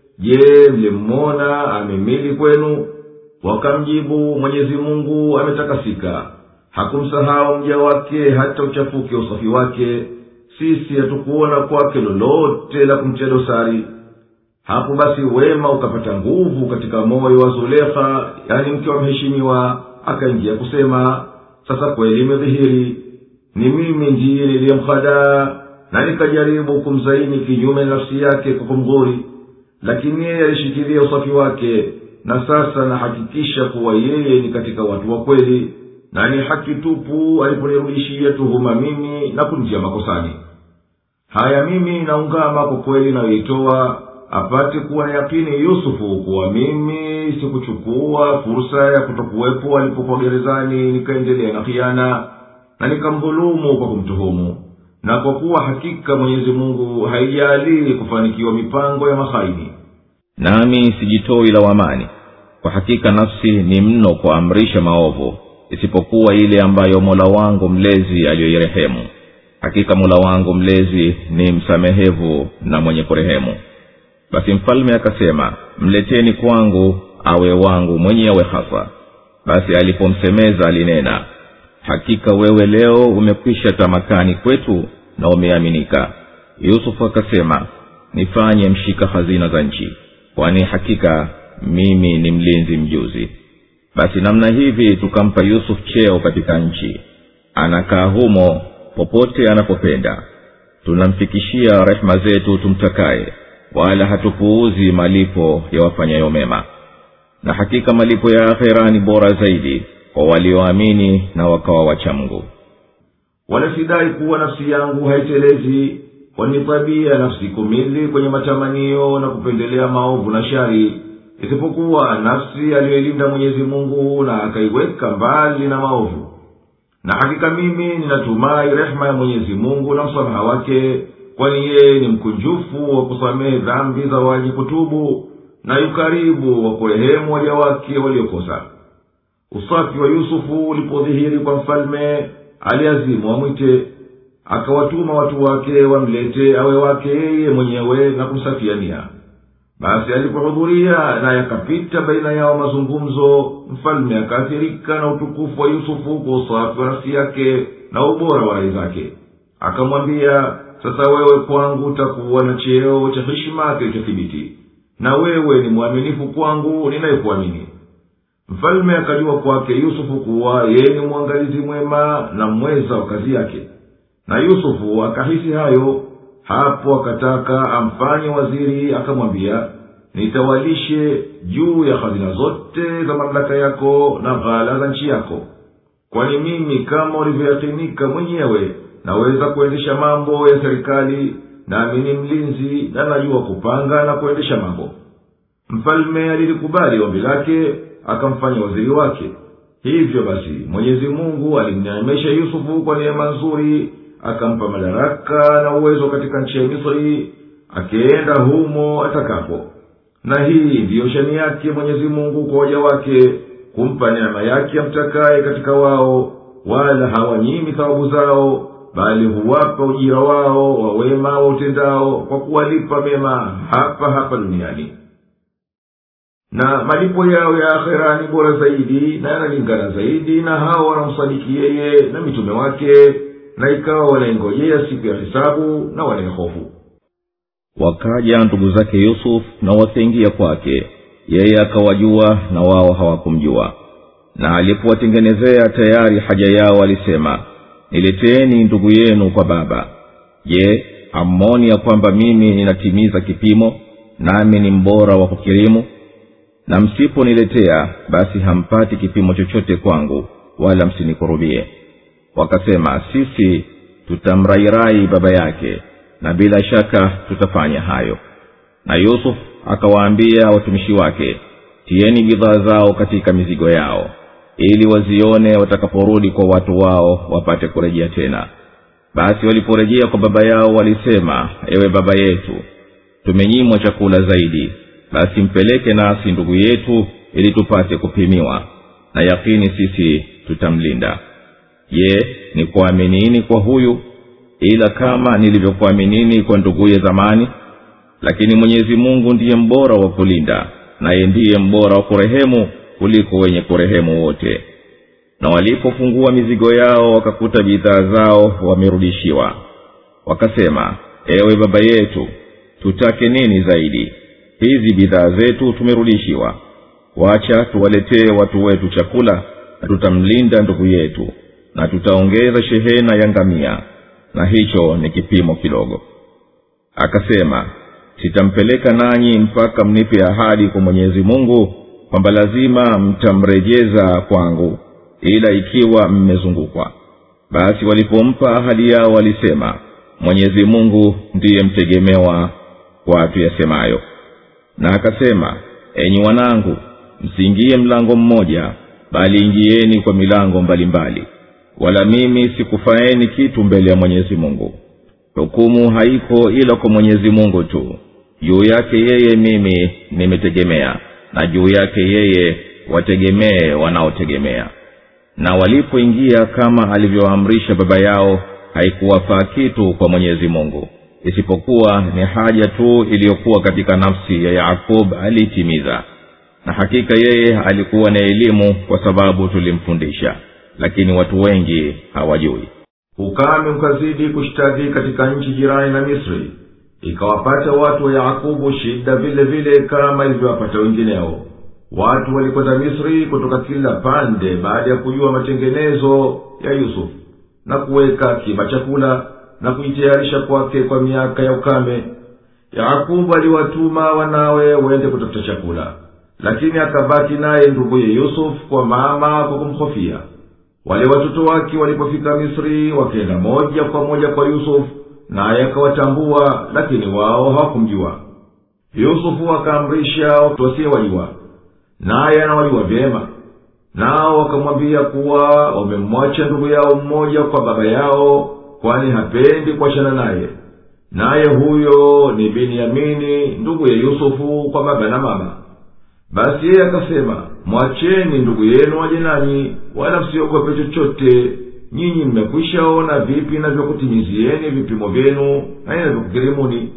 je mlimmona amemili kwenu wakamjibu mwenyezi mungu ametakasika hakumsahau mja wake hata uchafuke usafi wake sisi hatukuona kwake lolote la kumtia dosari hapo basi wema ukapata nguvu katika moyo wa zulekha yani mke wa mheshimiwa akaingia kusema sasa kweli imedhihiri ni mimi ndiye niliyemhadaa na nikajaribu kumzaini kinyume na nafsi yake kwa kumdhuri lakini yeye alishikilia usafi wake na sasa nahakikisha kuwa yeye ni katika watu wa kweli na ni haki tupu aliponirudishia tuhuma mimi na kunitia makosani haya mimi naungama kwa kweli nayoitoa apate kuwa na yakini yusufu kuwa mimi sikuchukua fursa ya kutokuwepo alipokuwa gerezani nikaendelea na khiana na nikamdhulumu kwa kumtuhumu na kwa kuwa hakika mwenyezi mungu haijalii kufanikiwa mipango ya mahaini nami sijitoi lawamani kwa hakika nafsi ni mno kuamrisha maovu isipokuwa ile ambayo mola wangu mlezi aliyoirehemu hakika mola wangu mlezi ni msamehevu na mwenye kurehemu basi mfalme akasema mleteni kwangu awe wangu mwenyewe hasa basi alipomsemeza alinena hakika wewe leo umekwisha tamakani kwetu na umeaminika yusufu akasema nifanye mshika hazina za nchi kwani hakika mimi ni mlinzi mjuzi basi namna hivi tukampa yusuf cheo katika nchi anakaa humo popote anapopenda tunamfikishia rehema zetu tumtakaye wala hatupuuzi malipo ya wafanyayo mema na hakika malipo ya akhera ni bora zaidi kwa walioamini na wakawa wacha mungu wala sidai kuwa nafsi yangu haitelezi kwani tabia nafsi kumili kwenye matamanio na kupendelea maovu na shari isipokuwa nafsi aliyoilinda mwenyezi mungu na akaiweka mbali na maovu na hakika mimi ninatumai rehema ya mwenyezi mungu na msamaha wake kwani yeye ni mkunjufu wa kusamehe dhambi za waji kutubu na yukaribu wa kurehemu waja wake waliokosa usafi wa yusufu ulipodhihiri kwa mfalme aliazimu amwite akawatuma watu wake wamlete awe wake yeye mwenyewe na kumsafiania basi alipohudhuria naye akapita baina yao mazungumzo mfalme akaathirika na utukufu wa yusufu kwa usafi wa nafsi yake na ubora wa rai zake akamwambia sasa wewe kwangu utakuwa na cheo cha heshima kilichothibiti na wewe ni mwaminifu kwangu ninayekuamini mfalme akajua kwake yusufu kuwa yeye ni mwangalizi mwema na mweza wa kazi yake na yusufu akahisi hayo hapo akataka amfanye waziri akamwambia nitawalishe juu ya hazina zote za mamlaka yako na ghala za nchi yako kwani mimi kama ulivyoyakinika mwenyewe naweza kuendesha mambo ya serikali nami ni mlinzi na najua kupanga na kuendesha mambo mfalme alilikubali ombi lake akamfanya waziri wake hivyo basi mwenyezi mungu alimneemesha yusufu kwa neema nzuri akampa madaraka na uwezo katika nchi ya misri akienda humo atakapo na hii ndiyo shani yake mwenyezi mungu kwa waja wake kumpa neema yake amtakaye katika wao wala hawanyimi thawabu zao bali huwapa ujira wao wa wema wa utendao kwa kuwalipa mema hapa hapa duniani na malipo yao ya akhera ni bora zaidi na yanalingana zaidi na hao wanamsadiki yeye na mitume wake na ikawa wanaingojea siku ya hisabu na wanayehofu wakaja ndugu zake yusuf na wakaingia kwake yeye akawajua na wao hawakumjua na alipowatengenezea tayari haja yao alisema nileteeni ndugu yenu kwa baba je hammoni ya kwamba mimi ninatimiza kipimo nami ni mbora wa kukirimu na msiponiletea basi hampati kipimo chochote kwangu wala msinikurubie wakasema sisi tutamrairai baba yake na bila shaka tutafanya hayo na yusuf akawaambia watumishi wake tieni bidhaa zao katika mizigo yao ili wazione watakaporudi kwa watu wao wapate kurejea tena basi waliporejea kwa baba yao walisema ewe baba yetu tumenyimwa chakula zaidi basi mpeleke nasi ndugu yetu ili tupate kupimiwa na yakini sisi tutamlinda je ni kuaminini kwa huyu ila kama nilivyokuaminini kwa nduguye zamani lakini mwenyezi mungu ndiye mbora wa kulinda naye ndiye mbora wa kurehemu kuliko wenye kurehemu wote na walipofungua mizigo yao wakakuta bidhaa zao wamerudishiwa wakasema ewe baba yetu tutake nini zaidi hizi bidhaa zetu tumerudishiwa wacha tuwaletee watu wetu chakula na tutamlinda ndugu yetu na tutaongeza shehena ya ngamia na hicho ni kipimo kidogo akasema sitampeleka nanyi mpaka mnipe ahadi kwa mwenyezi mungu kwamba lazima mtamrejeza kwangu ila ikiwa mmezungukwa basi walipompa ahadi yao walisema mwenyezi mungu ndiye mtegemewa kwa tuyasemayo na akasema enyi wanangu msiingie mlango mmoja bali ingieni kwa milango mbalimbali mbali. wala mimi sikufaeni kitu mbele ya mwenyezi mungu hukumu haiko ila kwa mwenyezi mungu tu juu yake yeye mimi nimetegemea na juu yake yeye wategemee wanaotegemea na walipoingia kama alivyoamrisha baba yao haikuwafaa kitu kwa mwenyezi mungu isipokuwa ni haja tu iliyokuwa katika nafsi ya yakub aliitimiza na hakika yeye alikuwa na elimu kwa sababu tulimfundisha lakini watu wengi hawajui ukame ukazidi kushtadhi katika nchi jirani na misri ikawapata watu wa yakubu shida vile vile kama ilivyowapata wengineo watu walikwenda misri kutoka kila pande baada ya kujua matengenezo ya yusufu na kuweka akiba chakula na kujitayarisha kwake kwa miaka ya ukame yakubu aliwatuma wanawe wende kutafuta chakula lakini akabaki naye nduguye yusufu kwa mama kwa kumhofia wale watoto wake walipofika misri wakenda moja kwa moja kwa yusufu naye akawatambua lakini wao hawakumjua yusufu akaamrisha wasiowajua naye anawajua vyema nao wakamwambia kuwa wamemwacha ndugu yao mmoja kwa baba yao kwani hapendi kuachana naye naye huyo ni binyamini ndugu ya yusufu kwa baba na mama basi yeye akasema mwacheni ndugu yenu waje nanyi wala msiogope chochote nyinyi mmekwishaona vipi navyokutimizieni vipimo vyenu na inavyokukirimuni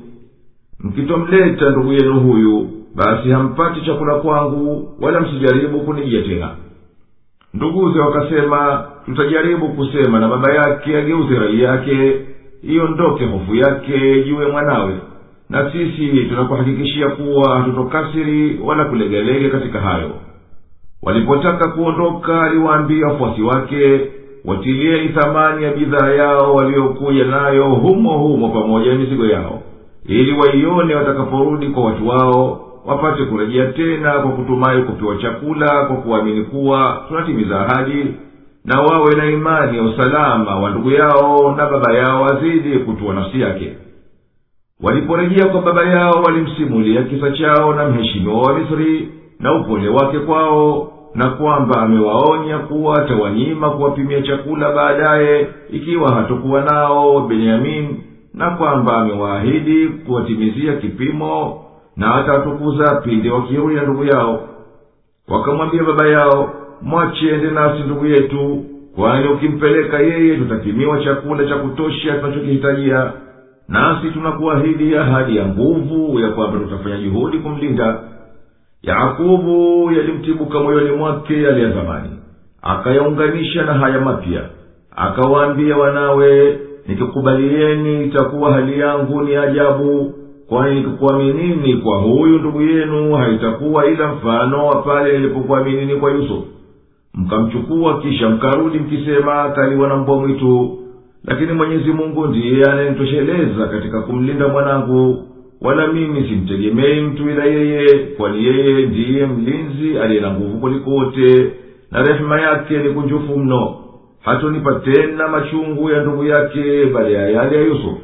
mkitomleta ndugu yenu huyu basi hampati chakula kwangu wala msijaribu kunijia tena nduguze wakasema tutajaribu kusema na baba yake ageuze rai yake iondoke hofu yake juu ya mwanawe na sisi tunakuhakikishia kuwa hatutokasiri wala kulegelege katika hayo walipotaka kuondoka aliwaambia wafuasi wake watilieni thamani ya bidhaa yao waliokuja nayo humo humo pamoja na mizigo yao ili waione watakaporudi kwa watu wao wapate kurejea tena kwa kutumai kupewa chakula kwa kuamini kuwa tunatimiza ahadi na wawe na imani ya usalama wa ndugu yao na baba yao azidi kutua nafsi yake waliporejea kwa baba yao walimsimulia kisa chao na mheshimiwa wa misri na upole wake kwao na kwamba amewaonya kuwa atawanyima kuwapimia chakula baadaye ikiwa hatokuwa nao benyamin na kwamba amewaahidi kuwatimizia kipimo na atawatukuza pindi wakirudi na ndugu yao wakamwambia baba yao mwache ende nasi ndugu yetu kwani ukimpeleka yeye tutapimiwa chakula cha kutosha tunachokihitajia nasi tunakuahidi ahadi ya nguvu ya kwamba tutafanya juhudi kumlinda yakubu yalimtibuka moyoni mwake yale ya zamani akayaunganisha na haya mapya akawaambia wanawe nikikubalieni itakuwa hali yangu ni ajabu kwani nikikuaminini kwa huyu ndugu yenu haitakuwa ila mfano wa pale nilipokuaminini kwa yusufu mkamchukua kisha mkarudi mkisema kaliwa na mbwa mwitu lakini mwenyezi mungu ndiye anayenitosheleza katika kumlinda mwanangu wala mimi simtegemei mtu ila yeye kwani yeye ndiye mlinzi aliye na nguvu kuliko wote na rehema yake ni kunjufu mno hatonipa tena machungu ya ndugu yake baada ya yale ya yusufu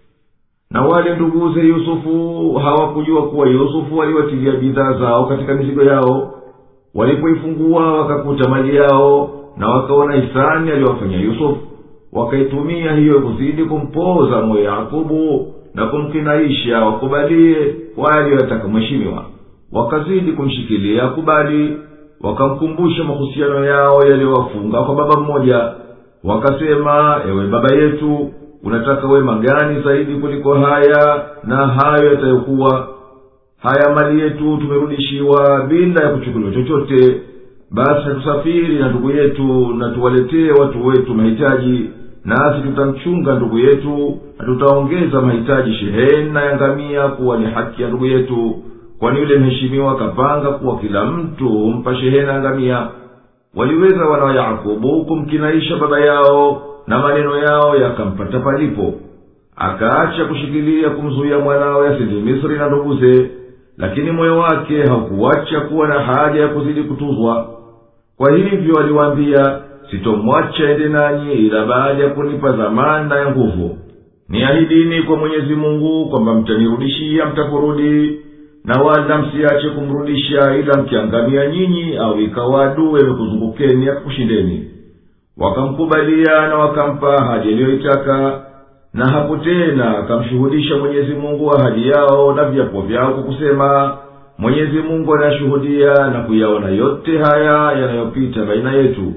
na wale nduguze yusufu hawakujua kuwa yusufu aliwatilia bidhaa zao katika mizigo yao walipoifungua wakakuta mali yao na wakaona hisani aliyowafanya yusufu wakaitumia hiyo kuzidi kumpoza moyo yakubu na kumkinaisha wakubalie kwa aliyoyataka mheshimiwa wakazidi kumshikilia akubali wakamkumbusha mahusiano yao yaliyowafunga kwa baba mmoja wakasema ewe baba yetu unataka wema gani zaidi kuliko haya na hayo yatayokuwa haya mali yetu tumerudishiwa bila ya kuchukuliwa chochote basi hatusafiri na ndugu yetu na tuwaletee watu wetu mahitaji nasi tutamchunga ndugu yetu na tutaongeza mahitaji shehena ya ngamia kuwa ni haki ya ndugu yetu kwani yule mheshimiwa akapanga kuwa kila mtu humpa shehena ya ngamia waliweza wana wa yakobo kumkinaisha baba yao na maneno yao yakampata palipo akaacha kushikilia kumzuia mwanawe asindi misri na nduguze lakini moyo wake haukuwacha kuwa na haja ya kuzidi kutuzwa kwa hivyo aliwaambia sitomwacha ende nanyi ila baada ya kunipa dhamana ya nguvu niahidini kwa mwenyezi mungu kwamba mtanirudishia mtaporudi na wala msiache kumrudisha ila mkiangamia nyinyi au ikawa adui amekuzungukeni akakushindeni wakamkubalia na wakampa ahadi aliyoitaka na hapo tena akamshuhudisha mwenyezi mungu ahadi yao na viapo vyao kwa kusema mwenyezi mungu anayashuhudia na kuyaona yote haya yanayopita baina yetu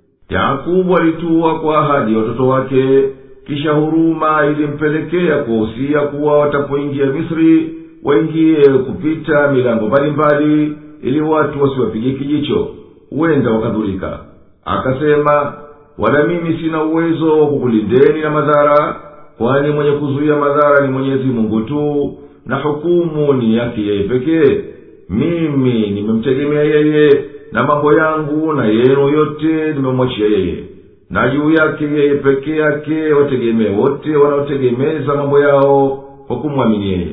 yakubu alituwa kwa ahadi ya watoto wake kisha huruma ilimpelekea kuwahusia kuwa watapoingia misri waingie kupita milango mbalimbali ili watu wasiwapige kijicho huenda wakadhurika akasema wala mimi sina uwezo wa kukulindeni na madhara kwani mwenye kuzuia madhara ni mwenyezi mungu tu na hukumu ni yake yeye pekee mimi nimemtegemea yeye na mambo yangu na yenu yote nimemwachia yeye na juu yake yeye peke yake wategemee wote wanaotegemeza mambo yao kwa kumwamini yeye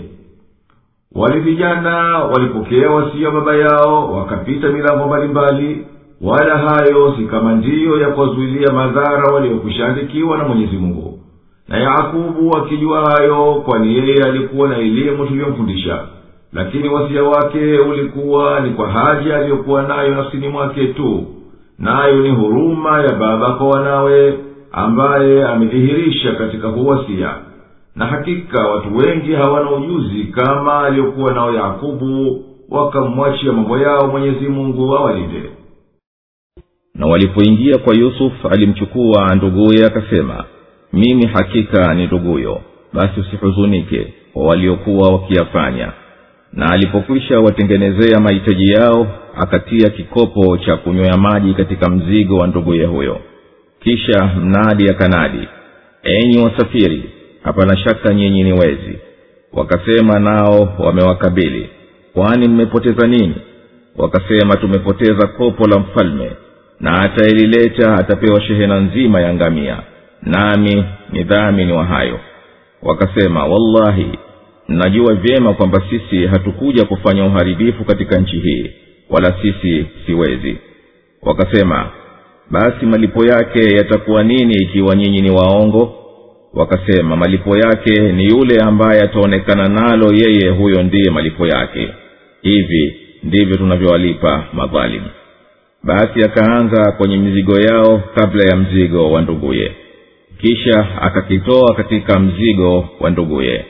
wali vijana walipokea wasia baba yao wakapita milango mbalimbali wala hayo si kama ndiyo ya kuwazuilia madhara waliokwishaandikiwa na mwenyezi mungu na yakubu akijua hayo kwani yeye alikuwa na elimu tuliyomfundisha lakini wasia wake ulikuwa ni kwa haja aliyokuwa nayo nafsini mwake tu nayo ni huruma ya baba kwa wanawe ambaye amedhihirisha katika huwasia na hakika watu wengi hawana ujuzi kama aliyokuwa nao yakubu wakamwachia mambo yao mwenyezi mungu awalinde na walipoingia kwa yusufu alimchukua nduguye akasema mimi hakika ni nduguyo basi usihuzunike kwa waliokuwa wakiyafanya na alipokwisha watengenezea mahitaji yao akatia kikopo cha kunywea maji katika mzigo wa nduguye huyo kisha mnadi akanadi enyi wasafiri hapana shaka nyinyi ni wezi wakasema nao wamewakabili kwani mmepoteza nini wakasema tumepoteza kopo la mfalme na atailileta atapewa shehena nzima ya ngamia nami ni dhamini wa hayo wakasema wallahi mnajua vyema kwamba sisi hatukuja kufanya uharibifu katika nchi hii wala sisi siwezi wakasema basi malipo yake yatakuwa nini ikiwa nyinyi ni waongo wakasema malipo yake ni yule ambaye ataonekana nalo yeye huyo ndiye malipo yake hivi ndivyo tunavyowalipa madhalimu basi akaanza kwenye mizigo yao kabla ya mzigo wa nduguye kisha akakitoa katika mzigo wa nduguye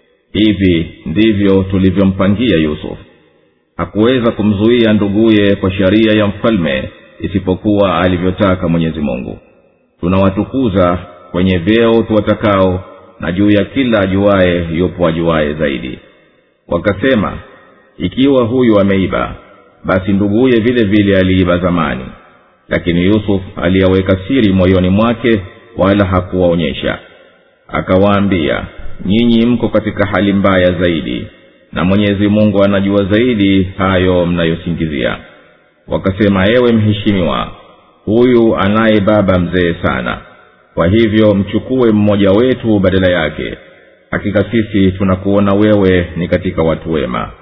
hivi ndivyo tulivyompangia yusuf hakuweza kumzuia nduguye kwa sheria ya mfalme isipokuwa alivyotaka mwenyezi mungu tunawatukuza kwenye vyeo tuwatakao na juu ya kila ajuaye yupo ajuaye zaidi wakasema ikiwa huyu ameiba basi nduguye vile vile aliiba zamani lakini yusuf aliyaweka siri moyoni mwake wala hakuwaonyesha akawaambia nyinyi mko katika hali mbaya zaidi na mwenyezi mungu anajua zaidi hayo mnayosingizia wakasema ewe mheshimiwa huyu anaye baba mzee sana kwa hivyo mchukue mmoja wetu badala yake hakika sisi tunakuona wewe ni katika watu wema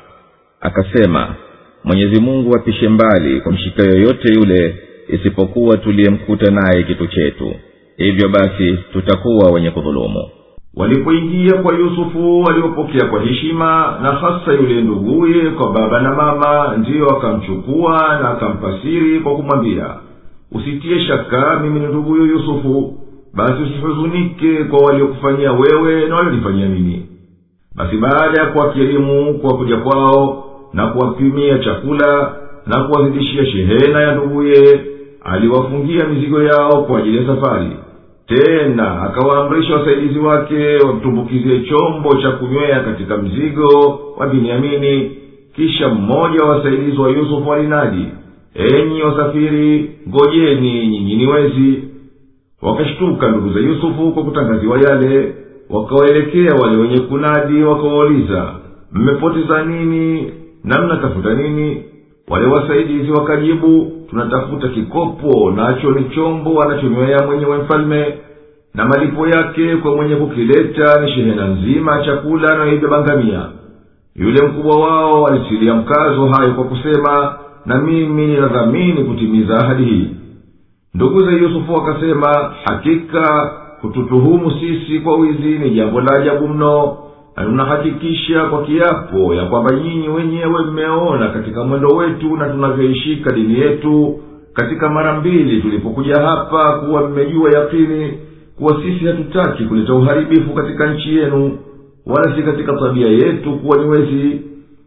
akasema mwenyezi mungu apishe mbali kwa mshika yoyote yule isipokuwa tuliyemkuta naye kitu chetu hivyo basi tutakuwa wenye kudhulumu walipoingia kwa yusufu waliopokea kwa heshima na hasa yule nduguye kwa baba na mama ndiyo akamchukua na akampasiri kwa kumwambia usitie shaka mimi ni nduguyo yusufu basi usihuzunike kwa waliokufanyia wewe na walionifanyia mimi basi baada ya kuwakirimu kwa kuja kwao na kuwapimia chakula na kuwazidishia shehena ya nduguye aliwafungia mizigo yao kwa ajili ya safari tena akawaamrisha wasaidizi wake wamtumbukizie chombo cha kunywea katika mzigo wa binyamini kisha mmoja wa wasaidizi wa yusufu alinadi enyi wasafiri ngojeni nyinyi ni wezi wakashtuka ndugu za yusufu kwa kutangaziwa yale wakawaelekea wale wenye kunadi wakawauliza mmepoteza nini na mnatafuta nini wale wasaidizi wakajibu tunatafuta kikopo nacho ni chombo anachonywea mwenyewe mfalme na malipo yake kwa mwenye kukileta ni shehena nzima ya chakula anayoibeba ngamia yule mkubwa wao alitilia mkazo hayo kwa kusema na mimi ninadhamini kutimiza ahadi hii ndugu za yusufu wakasema hakika kututuhumu sisi kwa wizi ni jambo la ajabu mno na tunahakikisha kwa kiapo ya kwamba nyinyi wenyewe mmeona katika mwendo wetu na tunavyoishika dini yetu katika mara mbili tulipokuja hapa kuwa mmejua yakini kuwa sisi hatutaki kuleta uharibifu katika nchi yenu wala si katika tabia yetu kuwa ni wezi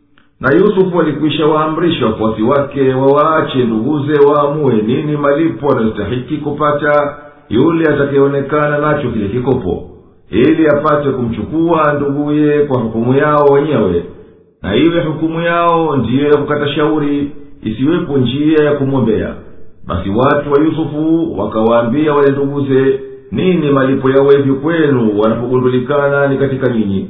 na yusufu alikwisha waamrisha wafuasi wake wawaache nduguze waamue nini malipo anayostahiki kupata yule atakayeonekana nacho kile kikopo ili apate kumchukua nduguye kwa hukumu yao wenyewe na iwe hukumu yao ndiyo ya kukata shauri isiwepo njia ya kumwombea basi watu wa yusufu wakawaambia wale nduguze nini malipo ya wevi kwenu wanapogundulikana ni katika nyinyi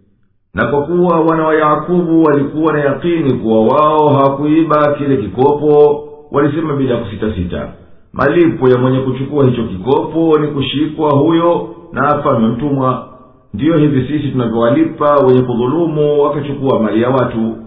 na kwa kuwa wana wa yakubu walikuwa na yakini kuwa wao hawakuiba kile kikopo walisema bila kusitasita malipo ya mwenye kuchukua hicho kikopo ni kushikwa huyo na afanywe mtumwa ndiyo hivi sisi tunavyowalipa wenye kudhulumu wakachukua mali ya watu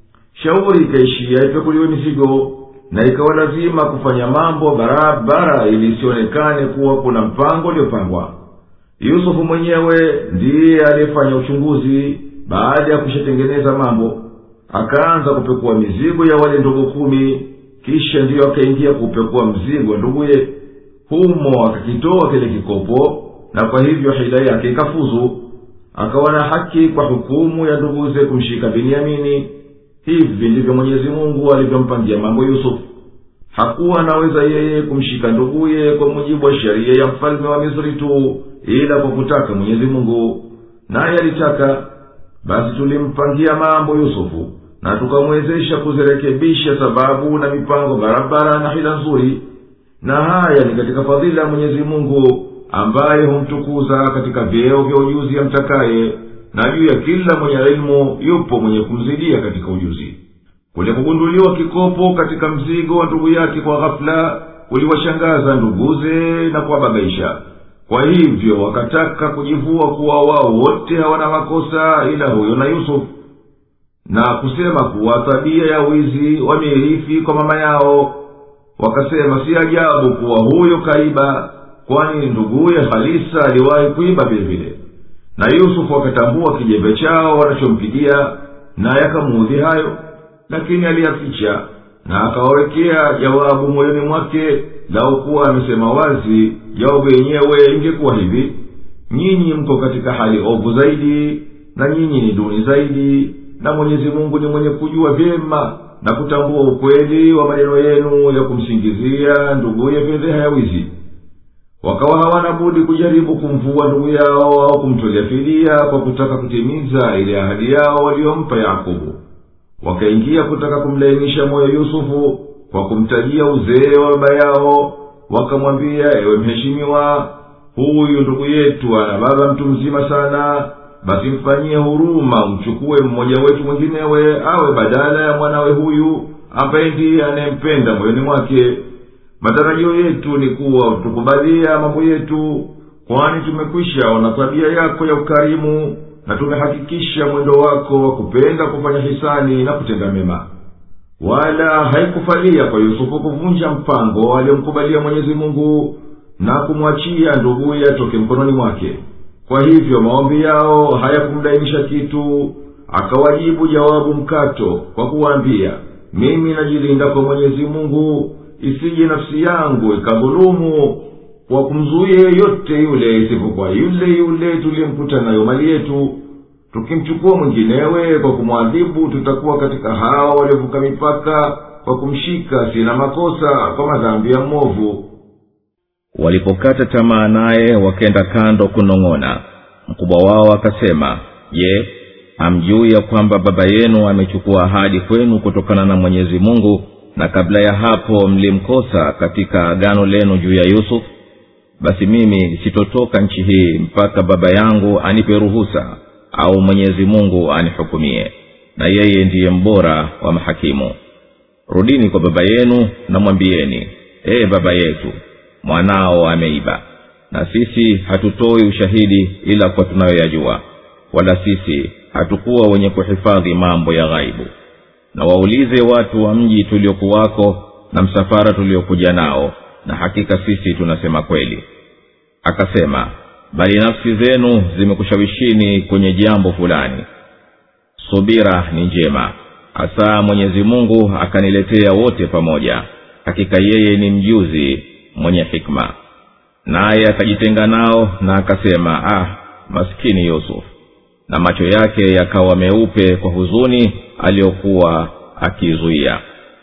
shauri ikaishia ipekuliwe mizigo na ikawa lazima kufanya mambo barabara ili isionekane kuwa kuna mpango uliopangwa yusufu mwenyewe ndiye aliyefanya uchunguzi baada ya kushatengeneza mambo akaanza kupekua mizigo ya wale ndugu kumi kisha ndiyo akaingia kupekua mzigo wa nduguye humo akakitoa kile kikopo na kwa hivyo hila yake ikafuzu akawa na haki kwa hukumu ya nduguze kumshika binyamini hivi ndivyo mwenyezi mungu alivyompangia mambo yusufu hakuwa anaweza yeye kumshika nduguye kwa mujibu wa sheria ya mfalme wa misri tu ila kwa kutaka mwenyezi mungu naye alitaka basi tulimpangia mambo yusufu na tukamwezesha kuzirekebisha sababu na mipango barabara na hila nzuri na haya ni katika fadhila ya mwenyezi mungu ambaye humtukuza katika vyeo vya ujuzi amtakaye na juu ya kila mwenye elimu yupo mwenye kumzidia katika ujuzi kule kugunduliwa kikopo katika mzigo wa ndugu yake kwa ghafula kuliwashangaza nduguze na kuwababaisha kwa hivyo wakataka kujivua kuwa wao wote hawana makosa ila huyo na yusufu na kusema kuwa tabia ya wizi wameirithi kwa mama yao wakasema si ajabu kuwa huyo kaiba kwani nduguye halisa aliwahi kuiba vile vile na yusufu akatambua kijembe chao wanachompigia naye akamuudhi hayo lakini aliyaficha na akawawekea jawabu moyoni mwake lau kuwa amesema wazi jawabu yenyewe ingekuwa hivi nyinyi mko katika hali ovu zaidi na nyinyi ni duni zaidi na mwenyezi mungu ni mwenye kujua vyema na kutambua ukweli wa maneno yenu ya kumsingizia nduguye fedheha ya wizi wakawa hawana budi kujaribu kumvua ndugu yao au kumtolea fidia kwa kutaka kutimiza ile ahadi yao waliyompa yakobo wakaingia kutaka kumlainisha moyo yusufu kwa kumtajia uzee wa baba yao wakamwambia ewe mheshimiwa huyu ndugu yetu ana baba mtu mzima sana basi mfanyie huruma mchukue mmoja wetu mwinginewe awe badala ya mwanawe huyu ambaye ndiye anayempenda moyoni mwake matarajio yetu ni kuwa tukubalia mambo yetu kwani tumekwisha ona tabia yako ya ukarimu na tumehakikisha mwendo wako wa kupenda kufanya hisani na kutenda mema wala haikufalia kwa yusufu kuvunja mpango aliyomkubalia mwenyezi mungu na kumwachia nduguye atoke mkononi mwake kwa hivyo maombi yao hayakumdainisha kitu akawajibu jawabu mkato kwa kuwaambia mimi najilinda kwa mwenyezi mungu isije nafsi yangu ikadhulumu kwa kumzuia yeyote yule isipokuwa yule yule tuliyemkuta nayo mali yetu tukimchukua mwinginewe kwa kumwadhibu tutakuwa katika hawa waliovuka mipaka kwa kumshika sina makosa kwa madhambi ya mmovu walipokata tamaa naye wakenda kando kunong'ona mkubwa wao akasema je hamjui ya kwamba baba yenu amechukua ahadi kwenu kutokana na mwenyezi mungu na kabla ya hapo mlimkosa katika agano lenu juu ya yusuf basi mimi sitotoka nchi hii mpaka baba yangu anipe ruhusa au mwenyezi mungu anihukumie na yeye ndiye mbora wa mahakimu rudini kwa baba yenu na mwambieni ee baba yetu mwanao ameiba na sisi hatutoi ushahidi ila kwa tunayoyajua wala sisi hatukuwa wenye kuhifadhi mambo ya ghaibu na waulize watu wa mji tuliokuwako na msafara tuliokuja nao na hakika sisi tunasema kweli akasema bali nafsi zenu zimekushawishini kwenye jambo fulani subira ni njema hasa mwenyezi mungu akaniletea wote pamoja hakika yeye ni mjuzi mwenye hikma naye akajitenga nao na akasema ah maskini yusuf na macho yake yakawa meupe kwa huzuni aliyokuwa akizuia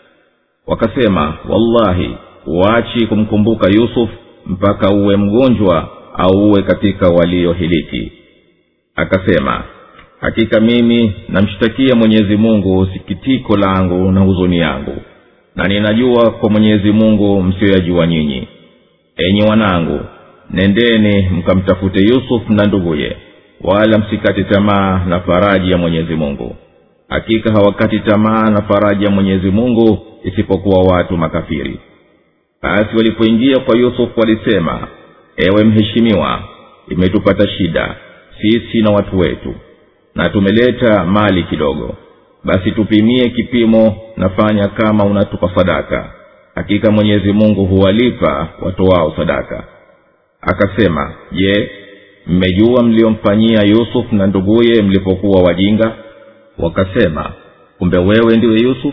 wakasema wallahi waachi kumkumbuka yusuf mpaka uwe mgonjwa au uwe katika waliohiliki akasema hakika mimi namshtakia mwenyezi mungu sikitiko langu na huzuni yangu na ninajua kwa mwenyezi mungu msiyoyajua nyinyi enyi wanangu nendeni mkamtafute yusuf na nduguye wala msikate tamaa na faraji ya mwenyezi mungu hakika hawakati tamaa na faraji ya mwenyezi mungu isipokuwa watu makafiri basi walipoingia kwa yusufu walisema ewe mheshimiwa imetupata shida sisi na watu wetu na tumeleta mali kidogo basi tupimie kipimo nafanya kama unatupa sadaka hakika mwenyezi mungu huwalipa watoao sadaka akasema je mmejua mliomfanyia yusuf na nduguye mlipokuwa wajinga wakasema kumbe wewe ndiwe yusuf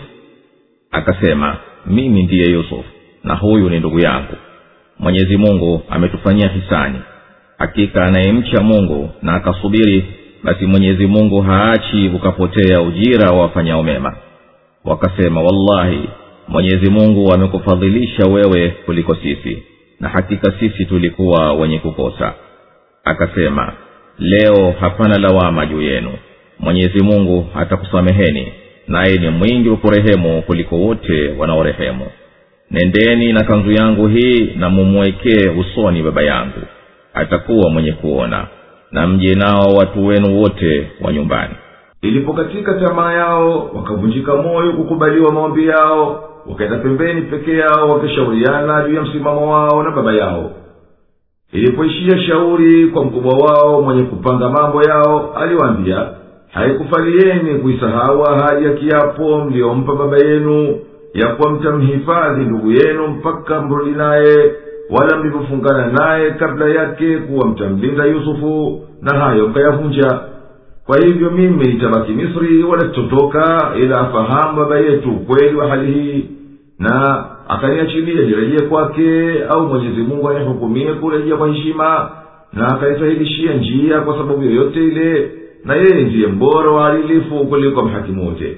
akasema mimi ndiye yusuf na huyu ni ndugu yangu mwenyezi mungu ametufanyia hisani hakika anayemcha mungu na akasubiri basi mwenyezi mungu haachi ukapotea ujira wa wafanyao mema wakasema wallahi mwenyezi mungu amekufadhilisha wewe kuliko sisi na hakika sisi tulikuwa wenye kukosa akasema leo hapana lawama juu yenu mwenyezi mungu atakusameheni naye ni mwingi wa kurehemu kuliko wote wanaorehemu nendeni na kanzu yangu hii na mumwekee usoni baba yangu atakuwa mwenye kuona na mje nao watu wenu wote wa nyumbani ilipokatika tamaa yao wakavunjika moyo kukubaliwa maombi yao wakaenda pembeni peke yao wakishauriana juu ya msimamo wao na baba yao ilipoishia shauri kwa mkubwa wao mwenye kupanga mambo yao aliwaambia haikufalieni kuisahau ahadi ya kiapo mliyompa baba yenu ya kuwa mtamhifadhi ndugu yenu mpaka mrudi naye wala mlivyofungana naye kabla yake kuwa mtamlinda yusufu na hayo mkayavunja kwa hivyo mimi nitabaki misri wala sitotoka ila afahamu baba yetu ukweli wa hali hii na akaniachilia nirejee kwake au mwenyezi mungu anihukumie kurejea kwa heshima na akanisahilishia njia kwa sababu yoyote ile na yeye ndiye mbora wa adilifu kuliko mhakimu wote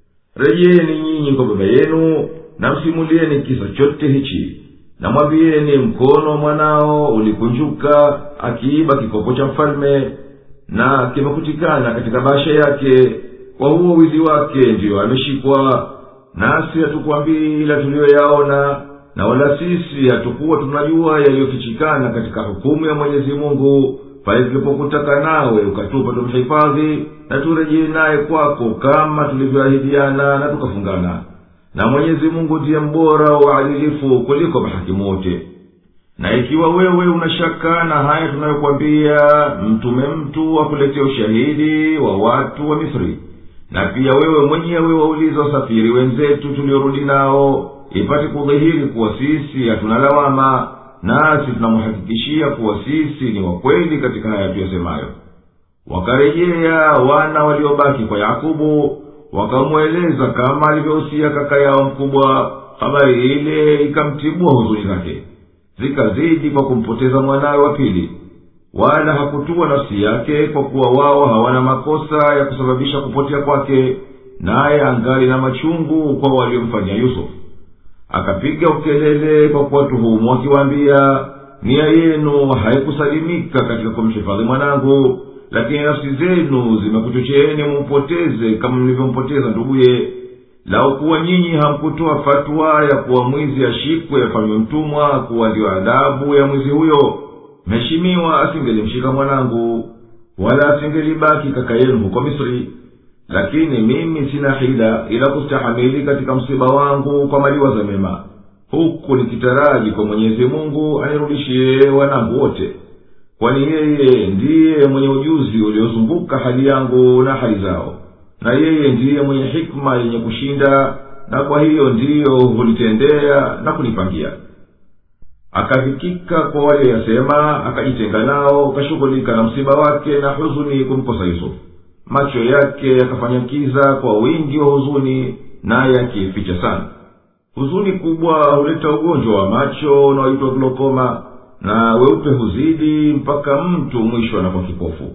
rejeni nyinyi kwa baba yenu na msimulieni kisa chote hichi na mwambieni mkono wa mwanao ulikunjuka akiiba kikopo cha mfalme na kimekutikana katika basha yake kwa huo wizi wake ndiyo ameshikwa nasi hatukwambii ila tuliyoyaona na wala sisi hatukuwa tunajua yaliyofichikana katika hukumu ya mwenyezi mungu pale tulipokutaka nawe ukatupa tumhifadhi na turejee naye kwako kama tulivyoahidiana na tukafungana na mwenyezi mungu ndiye mbora wa uadilifu kuliko mahakimu wote na ikiwa wewe una shaka na haya tunayokwambia mtume mtu akuletea ushahidi wa watu wa misri na pia wewe mwenyewe wauliza wasafiri wenzetu tuliorudi nao ipate kudhihiri kuwa sisi hatuna lawama nasi tunamhakikishia kuwa sisi ni wakweli katika haya tuyasemayo wakarejea wana waliobaki kwa yakubu wakamweleza kama alivyohusia kaka yao mkubwa habari ile ikamtibua huzuni zake zikazidi kwa kumpoteza mwanawe wa pili wala hakutua nafsi yake kwa kuwa wao hawana makosa ya kusababisha kupotea kwake naye angali na machungu kwa waliomfanyia yusufu akapiga ukelele kwa kuwatuhumu akiwaambia nia yenu haikusalimika katika kumhifadhi mwanangu lakini nafsi zenu zimekuchocheeni mumpoteze kama mlivyompoteza nduguye lau kuwa nyinyi hamkutoa fatwa ya kuwa mwizi ashikwe afanywe mtumwa kuwa ndiyo adhabu ya mwizi huyo mheshimiwa asingelimshika mwanangu wala asingelibaki kaka yenu huko misri lakini mimi sina hila ila kustahamili katika msiba wangu kwa maliwaza mema huku nikitaraji kwa mwenyezi mungu anirudishie wanangu wote kwani yeye ndiye mwenye ujuzi uliozunguka hali yangu na hali zao na yeye ndiye mwenye hikma yenye kushinda na kwa hiyo ndiyo hulitendea na kunipangia akafikika kwa walioyasema akajitenga nao kashughulika na msiba wake na huzuni kumkosa yusufu macho yake yakafanya kiza kwa wingi wa huzuni naye akiificha sana huzuni kubwa huleta ugonjwa wa macho unaoitwa glokoma na weupe huzidi mpaka mtu mwisho anakuwa kipofu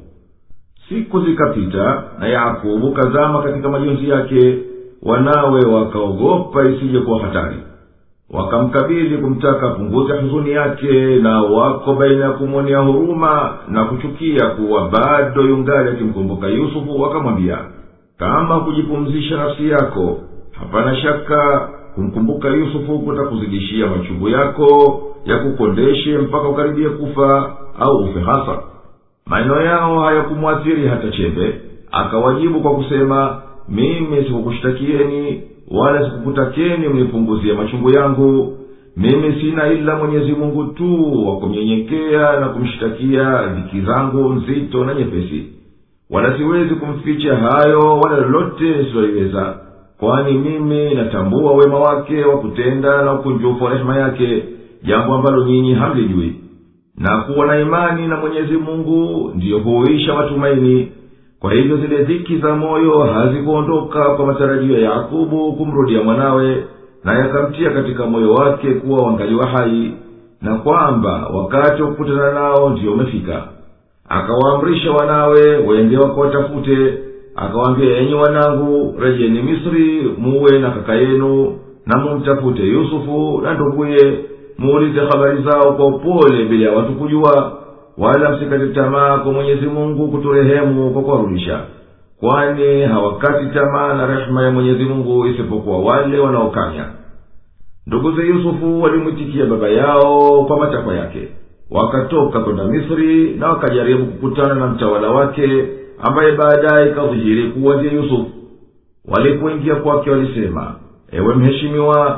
siku zikapita na yakubu kazama katika majonzi yake wanawe wakaogopa isije kuwa hatari wakamkabili kumtaka punguze huzuni yake na wako baina ya kumwonea huruma na kuchukia kuwa bado yungali akimkumbuka yusufu wakamwambia kama kujipumzisha nafsi yako hapana shaka kumkumbuka yusufu kutakuzidishia machungu yako ya kukondeshe mpaka ukaribie kufa au ufe hasa maneno yao hayakumwathiri hata chembe akawajibu kwa kusema mimi sikukushtakieni wala sikukutakeni mnipunguzie machungu yangu mimi sina ila mwenyezi mungu tu wa kumnyenyekea na kumshtakia dhiki zangu nzito na nyepesi wala siwezi kumficha hayo wala lolote siloliweza kwani mimi natambua wema wake wa kutenda na ukunjufu wa rehema yake jambo ambalo nyinyi hamlijui na kuwa na imani na mwenyezi mungu ndiyo huisha matumaini kwa hivyo zile dhiki za moyo hazikuondoka kwa matarajio ya yakubu kumrudia mwanawe na yakamtia katika moyo wake kuwa wangaliwa hai na kwamba wakati wa kukutana nao ndiyo umefika akawaamrisha wanawe wende wakawatafute akawaambia enyi wanangu rejeni misri muwe na kaka yenu na mumtafute yusufu na nduguye muulize habari zao kwa upole bila ya watu kujua wala msikate tamaa kwa mwenyezi mungu kuturehemu kwa kuwarudisha kwani hawakati tamaa na rehema ya mwenyezi mungu isipokuwa wale wanaokanya nduguze yusufu walimwitikia baba yao kwa matakwa yake wakatoka kwenda misri na wakajaribu kukutana na mtawala wake ambaye baadaye ikadhihiri kuwa ndiye yusufu walipoingia kwake walisema ewe mheshimiwa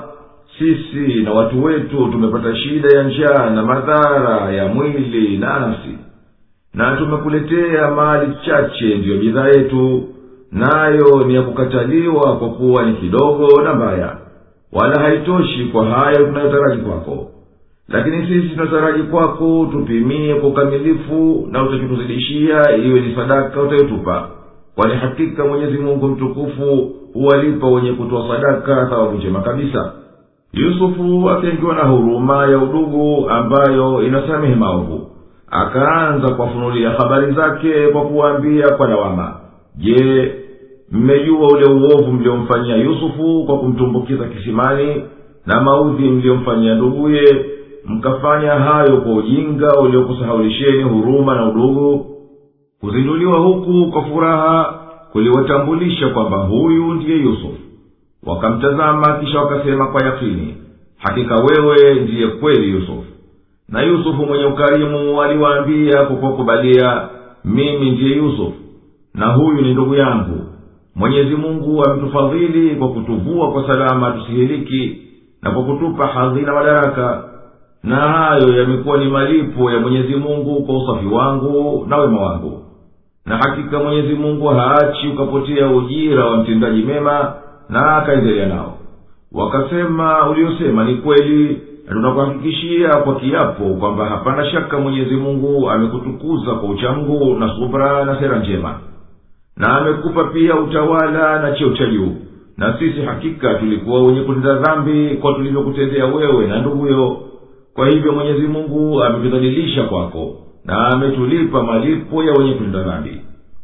sisi na watu wetu tumepata shida ya njaa na madhara ya mwili na nafsi na tumekuletea mali chache ndiyo bidhaa yetu nayo ni ya kukataliwa kwa kuwa ni kidogo na mbaya wala haitoshi kwa hayo tunayotaraji kwako lakini sisi tunataraji kwako tupimie kwa ukamilifu na utakituzidishia iwe ni sadaka utayotupa kwani hakika mwenyezi mungu mtukufu huwalipa wenye kutoa sadaka thawabu njema kabisa yusufu akaingiwa na huruma ya udugu ambayo inasamehe maovu akaanza kuwafunulia habari zake kwa kuwaambia kwa lawama je mmejua ule uovu mliomfanyia yusufu kwa kumtumbukiza kisimani na maudhi mliyomfanyia nduguye mkafanya hayo kwa ujinga uliokusahaulisheni huruma na udugu kuzinduliwa huku kwa furaha kuliwatambulisha kwamba huyu ndiye yusufu wakamtazama kisha wakasema kwa yakini hakika wewe ndiye kweli yusufu na yusufu mwenye ukarimu aliwaambia kwa kuwakubalia mimi ndiye yusufu na huyu ni ndugu yangu mwenyezi mungu ametufadhili kwa kutuvua kwa salama tusihiliki na kwa kutupa hadhi na madaraka na hayo yamekuwa ni malipo ya mwenyezi mungu kwa usafi wangu na wema wangu na hakika mwenyezi mungu haachi ukapotea ujira wa mtendaji mema na akaendelea nao wakasema uliosema ni kweli na tunakuhakikishia kwa kiapo kwamba hapana shaka mwenyezi mungu amekutukuza kwa uchamgu na subra na sera njema na amekupa pia utawala na cheo cha juu na sisi hakika tulikuwa wenye kutenda dhambi kwa tulivyokutendea wewe na nduguyo kwa hivyo mwenyezi mungu ametudhalilisha kwako na ametulipa malipo ya wenye kutenda dhambi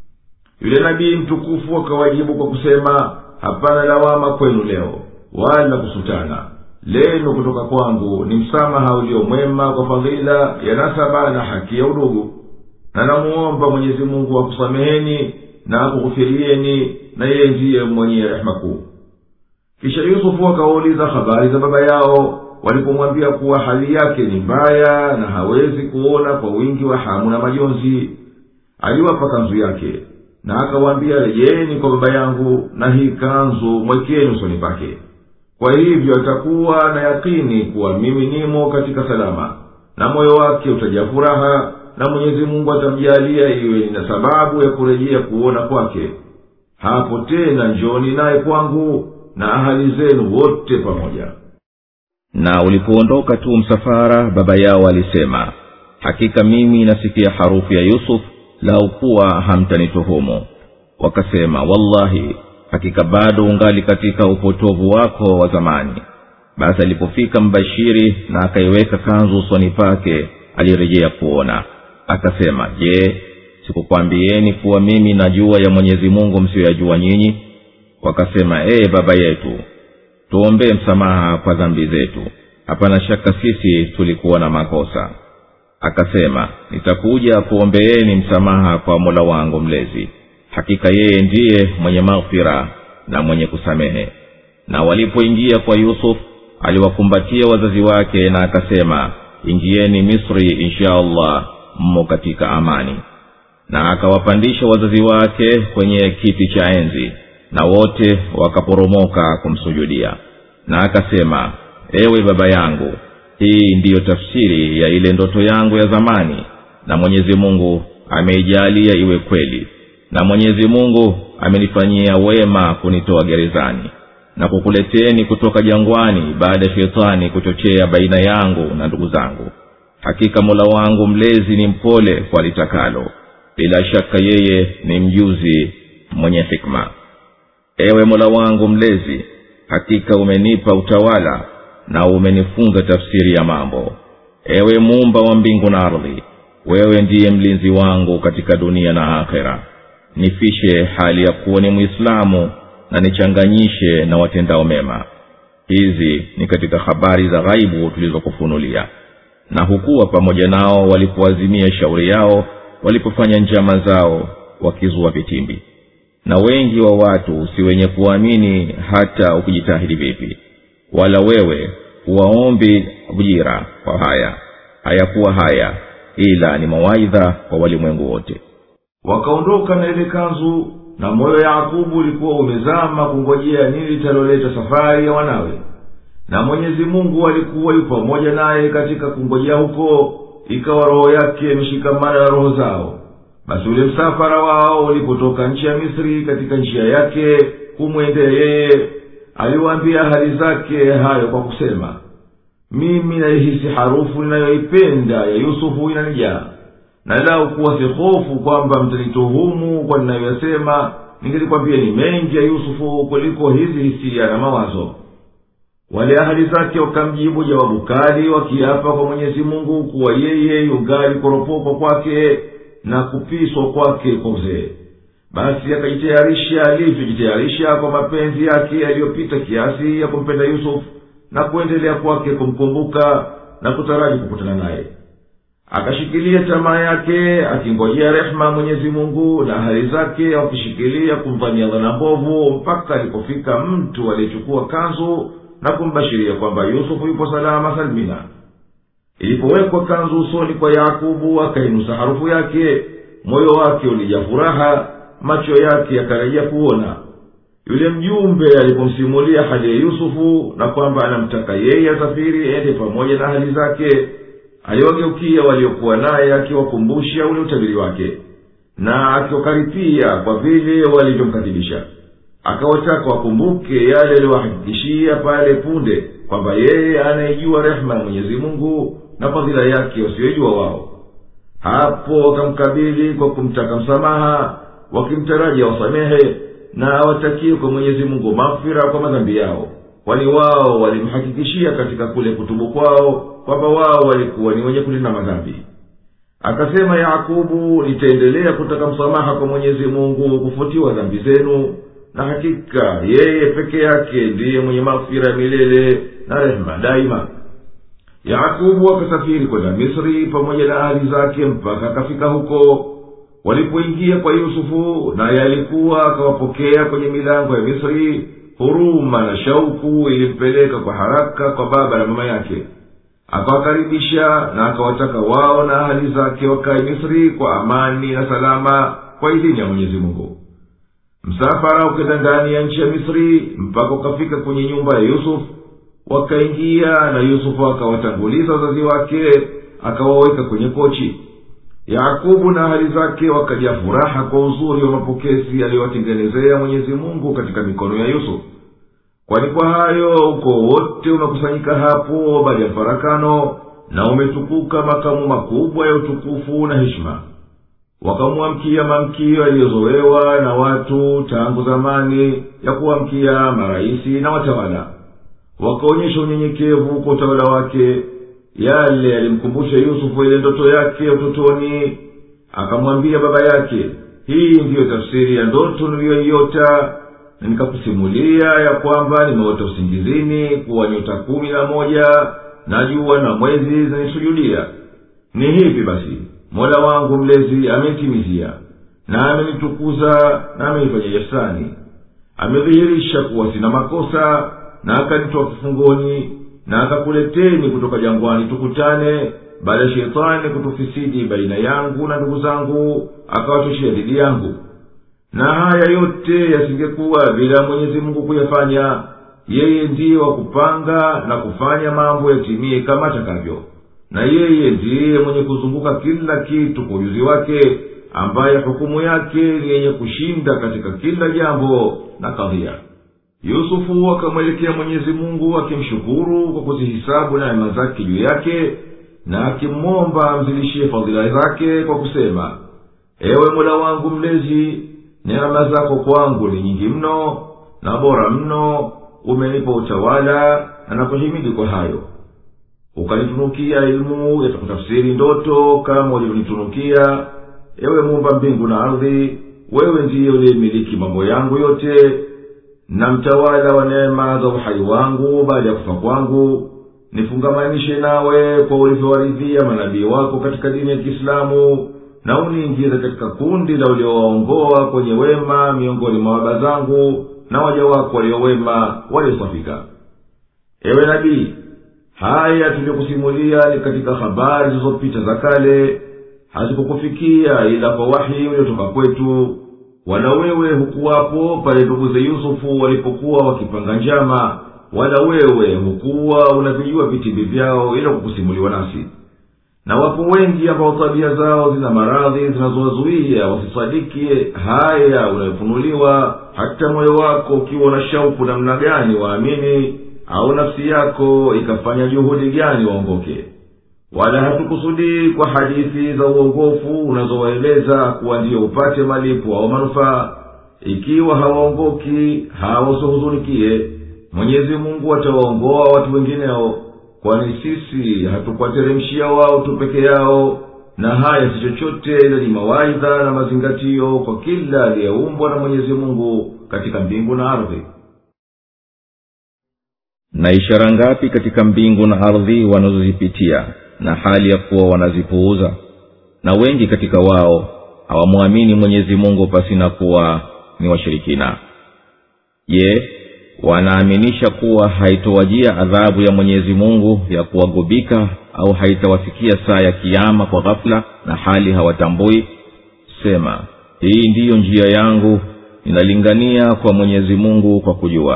yule nabii mtukufu akawajibu kwa kusema hapana lawama kwenu leo wala kusutana lenu kutoka kwangu ni msamaha ulio mwema kwa fadhila ya nasaba na haki ya udugu na namuomba mwenyezi mungu akusameheni na akughufirieni na yeye ndiye mwenye rehema kuu kisha yusufu akawauliza habari za baba yao walipomwambia kuwa hali yake ni mbaya na hawezi kuona kwa wingi wa hamu na majonzi aliwapa kanzu yake na akawaambia rejeni kwa baba yangu na hii kanzu mwekeni usoni pake kwa hivyo atakuwa na yakini kuwa mimi nimo katika salama na moyo wake utajaa furaha na mwenyezi mungu atamjalia iwe na sababu ya kurejea kuona kwake hapo tena njoni naye kwangu na ahali zenu wote pamoja na ulipoondoka tu msafara baba yao alisema hakika mimi nasikia harufu ya yusuf lau kuwa hamtanituhumu wakasema wallahi hakika bado ungali katika upotovu wako wa zamani basi alipofika mbashiri na akaiweka kanzu usoni pake alirejea kuona akasema je sikukwambieni kuwa mimi najua ya mwenyezi mungu msiyoyajua nyinyi wakasema ee baba yetu tuombee msamaha kwa dhambi zetu hapana shaka sisi tulikuwa na makosa akasema nitakuja kuombeeni msamaha kwa mola wangu mlezi hakika yeye ndiye mwenye maghfira na mwenye kusamehe na walipoingia kwa yusuf aliwakumbatia wazazi wake na akasema ingieni misri insha allah mmo katika amani na akawapandisha wazazi wake kwenye kiti cha enzi na wote wakaporomoka kumsujudia na akasema ewe baba yangu hii ndiyo tafsiri ya ile ndoto yangu ya zamani na mwenyezi mungu ameijalia iwe kweli na mwenyezi mungu amenifanyia wema kunitoa gerezani na kukuleteni kutoka jangwani baada ya shetani kuchochea baina yangu na ndugu zangu hakika mola wangu mlezi ni mpole kwa litakalo bila shaka yeye ni mjuzi mwenye hikma ewe mola wangu mlezi hakika umenipa utawala na umenifunza tafsiri ya mambo ewe muumba wa mbingu na ardhi wewe ndiye mlinzi wangu katika dunia na akhera nifishe hali ya kuwa ni mwislamu na nichanganyishe na watendao mema hizi ni katika habari za ghaibu tulizokufunulia na hukuwa pamoja nao walipoazimia shauri yao walipofanya njama zao wakizua vitimbi na wengi wa watu si wenye kuamini hata ukijitahidi vipi wala wewe huwaombi ujira kwa haya hayakuwa haya ila ni mawaidha kwa walimwengu wote wakaondoka na ile kanzu na moyo yakubu ulikuwa umezama kungojea nini litaloleta safari ya wanawe na mwenyezi mungu alikuwa yu pamoja naye katika kungojea huko ikawa roho yake imeshikamana na roho zao basi ule msafara wao ulipotoka nchi ya misri katika njia yake kumwendea yeye aliwaambia hali zake hayo kwa kusema mimi naihisi harufu ninayoipenda ya yusufu inanijaa na lau kuwa si hofu kwamba mtanituhumu kwa ninayoyasema ningelikwambia ni mengi ya yusufu kuliko hizi hisia na mawazo wale ahali zake wakamjibu jawabu kali wakiapa kwa mwenyezi mungu kuwa yeye yungali kuropokwa kwake na kupiswa kwake kwa uzee basi akajitayarisha alivyojitayarisha kwa mapenzi yake yaliyopita kiasi ya kumpenda yusufu na kuendelea kwake kumkumbuka na kutaraji kukutana naye akashikilia tamaa yake akingojea rehema mwenyezi mungu na hali zake wakishikilia kumdhania dhana mbovu mpaka alipofika mtu aliyechukua kanzu na kumbashiria kwamba yusufu yupo salama salmina ilipowekwa kanzu usoni kwa yakubu akainusa harufu yake moyo wake ulijaa furaha macho yake yakarejea kuona yule mjumbe alipomsimulia hali ya yusufu na kwamba anamtaka yeye asafiri ende pamoja na hali zake aliwageukia waliokuwa naye akiwakumbusha ule utabiri wake na akiwakaripia kwa vile walivyomkadhibisha akawataka wakumbuke yale aliyowahakikishia pale punde kwamba yeye anayejua rehema ya mwenyezi mungu na fadhila yake wasiyoijua wao hapo wakamkabili kwa kumtaka msamaha wakimtaraji awasamehe na awatakie kwa mwenyezi mungu mafira kwa madhambi yao kwani wao walimhakikishia katika kule kutubu kwao kwamba wao walikuwa ni wenye kulinda madhambi akasema yakubu nitaendelea kutaka msamaha kwa mwenyezi mungu kufutiwa dhambi zenu na hakika yeye peke yake ndiye mwenye mafira ya milele na rehema daima yakubu akasafiri kwenda misri pamoja na ahali zake mpaka akafika huko walipoingia kwa yusufu naye alikuwa akawapokea kwenye milango ya misri huruma na shauku ilimpeleka kwa haraka kwa baba na mama yake akawakaribisha na akawataka wao na ahali zake wakae misri kwa amani na salama kwa idhini ya mwenyezi mungu msafara ukenda ndani ya nchi ya misri mpaka ukafika kwenye nyumba ya yusufu wakaingia na yusufu akawatanguliza wazazi wake akawaweka kwenye kochi yakubu na hali zake wakajaa furaha kwa uzuri wa mapokezi aliyowatengenezea mwenyezi mungu katika mikono ya yusufu kwani kwa hayo uko wote umekusanyika hapo baada ya farakano na umetukuka makamu makubwa ya utukufu na heshima wakamwamkia mamkio yaliyozowewa na watu tangu zamani ya kuwamkia marahisi na watawala wakaonyesha unyenyekevu kwa utawala wake yale yalimkumbusha yusufu ile ndoto yake ya utotoni akamwambia baba yake hii ndiyo tafsiri ya ndoto niliyoiota na nikakusimulia ya kwamba nimeota usingizini kuwa nyota kumi na moja na jua na mwezi zinisujudia ni hivi basi mola wangu mlezi amenitimizia na amenitukuza na amenifanya ihsani amedhihirisha kuwa sina makosa na akanitoa kifungoni na akakuleteni kutoka jangwani tukutane baada ya shetani kutufisidi baina yangu na ndugu zangu akawachoshea dhidi yangu na haya yote yasingekuwa bila mwenyezi mungu kuyafanya yeye ndiye wa kupanga na kufanya mambo yatimie kama atakavyo na yeye ndiye mwenye kuzunguka kila kitu kwa ujuzi wake ambaye hukumu yake ni yenye kushinda katika kila jambo na kadhia yusufu akamwelekea mwenyezi mungu akimshukuru kwa kuzihisabu neema zake juu yake na akimwomba amzidishie fadhila zake kwa kusema ewe mola wangu mlezi neema zako kwangu ni nyingi mno na bora mno umenipa utawala na nakuhimidi kwa hayo ukanitunukia elimu ya kutafsiri ndoto kama ulivyonitunukia ewe muumba mbingu na ardhi wewe ndiye uliyemiliki mambo yangu yote na mtawala wa neema za uhai wangu baada ya kufa kwangu nifungamanishe nawe kwa ulivyowaridhia manabii wako katika dini ya kiislamu na uniingize katika kundi la uliowaongoa kwenye wema miongoni mwa baba zangu na waja wako waliowema waliosafika ewe nabii haya tuliyokusimulia ni katika habari zilizopita za kale hazikukufikia ila kwa wahi uliotoka kwetu wala wewe hukuwapo pale nduguze yusufu walipokuwa wakipanga njama wala wewe hukuwa unavijua vitimbi vyao ila kukusimuliwa nasi na wapo wengi ambao tabia zao zina maradhi zinazowazuia wasisadiki haya unayofunuliwa hata moyo wako ukiwa na shauku namna gani waamini au nafsi yako ikafanya juhudi gani waongoke wala hatukusudii kwa hadithi za uongofu unazowaeleza kuwa ndiyo upate malipo au manufaa ikiwa hawaongoki hawasihuzunikie mwenyezi mungu atawaongoa watu wengineo kwani sisi hatukuwateremshia wao tu peke yao na haya si chochote ila ni mawaidha na mazingatio kwa kila aliyeumbwa na mwenyezi mungu katika mbingu na ardhi na ishara ngapi katika mbingu na ardhi wanazozipitia na hali ya kuwa wanazipuuza na wengi katika wao hawamwamini mwenyezi mungu pasina kuwa ni washirikina je wanaaminisha kuwa haitowajia adhabu ya mwenyezi mungu ya kuwagubika au haitawafikia saa ya kiama kwa ghafula na hali hawatambui sema hii ndiyo njia yangu ninalingania kwa mwenyezi mungu kwa kujua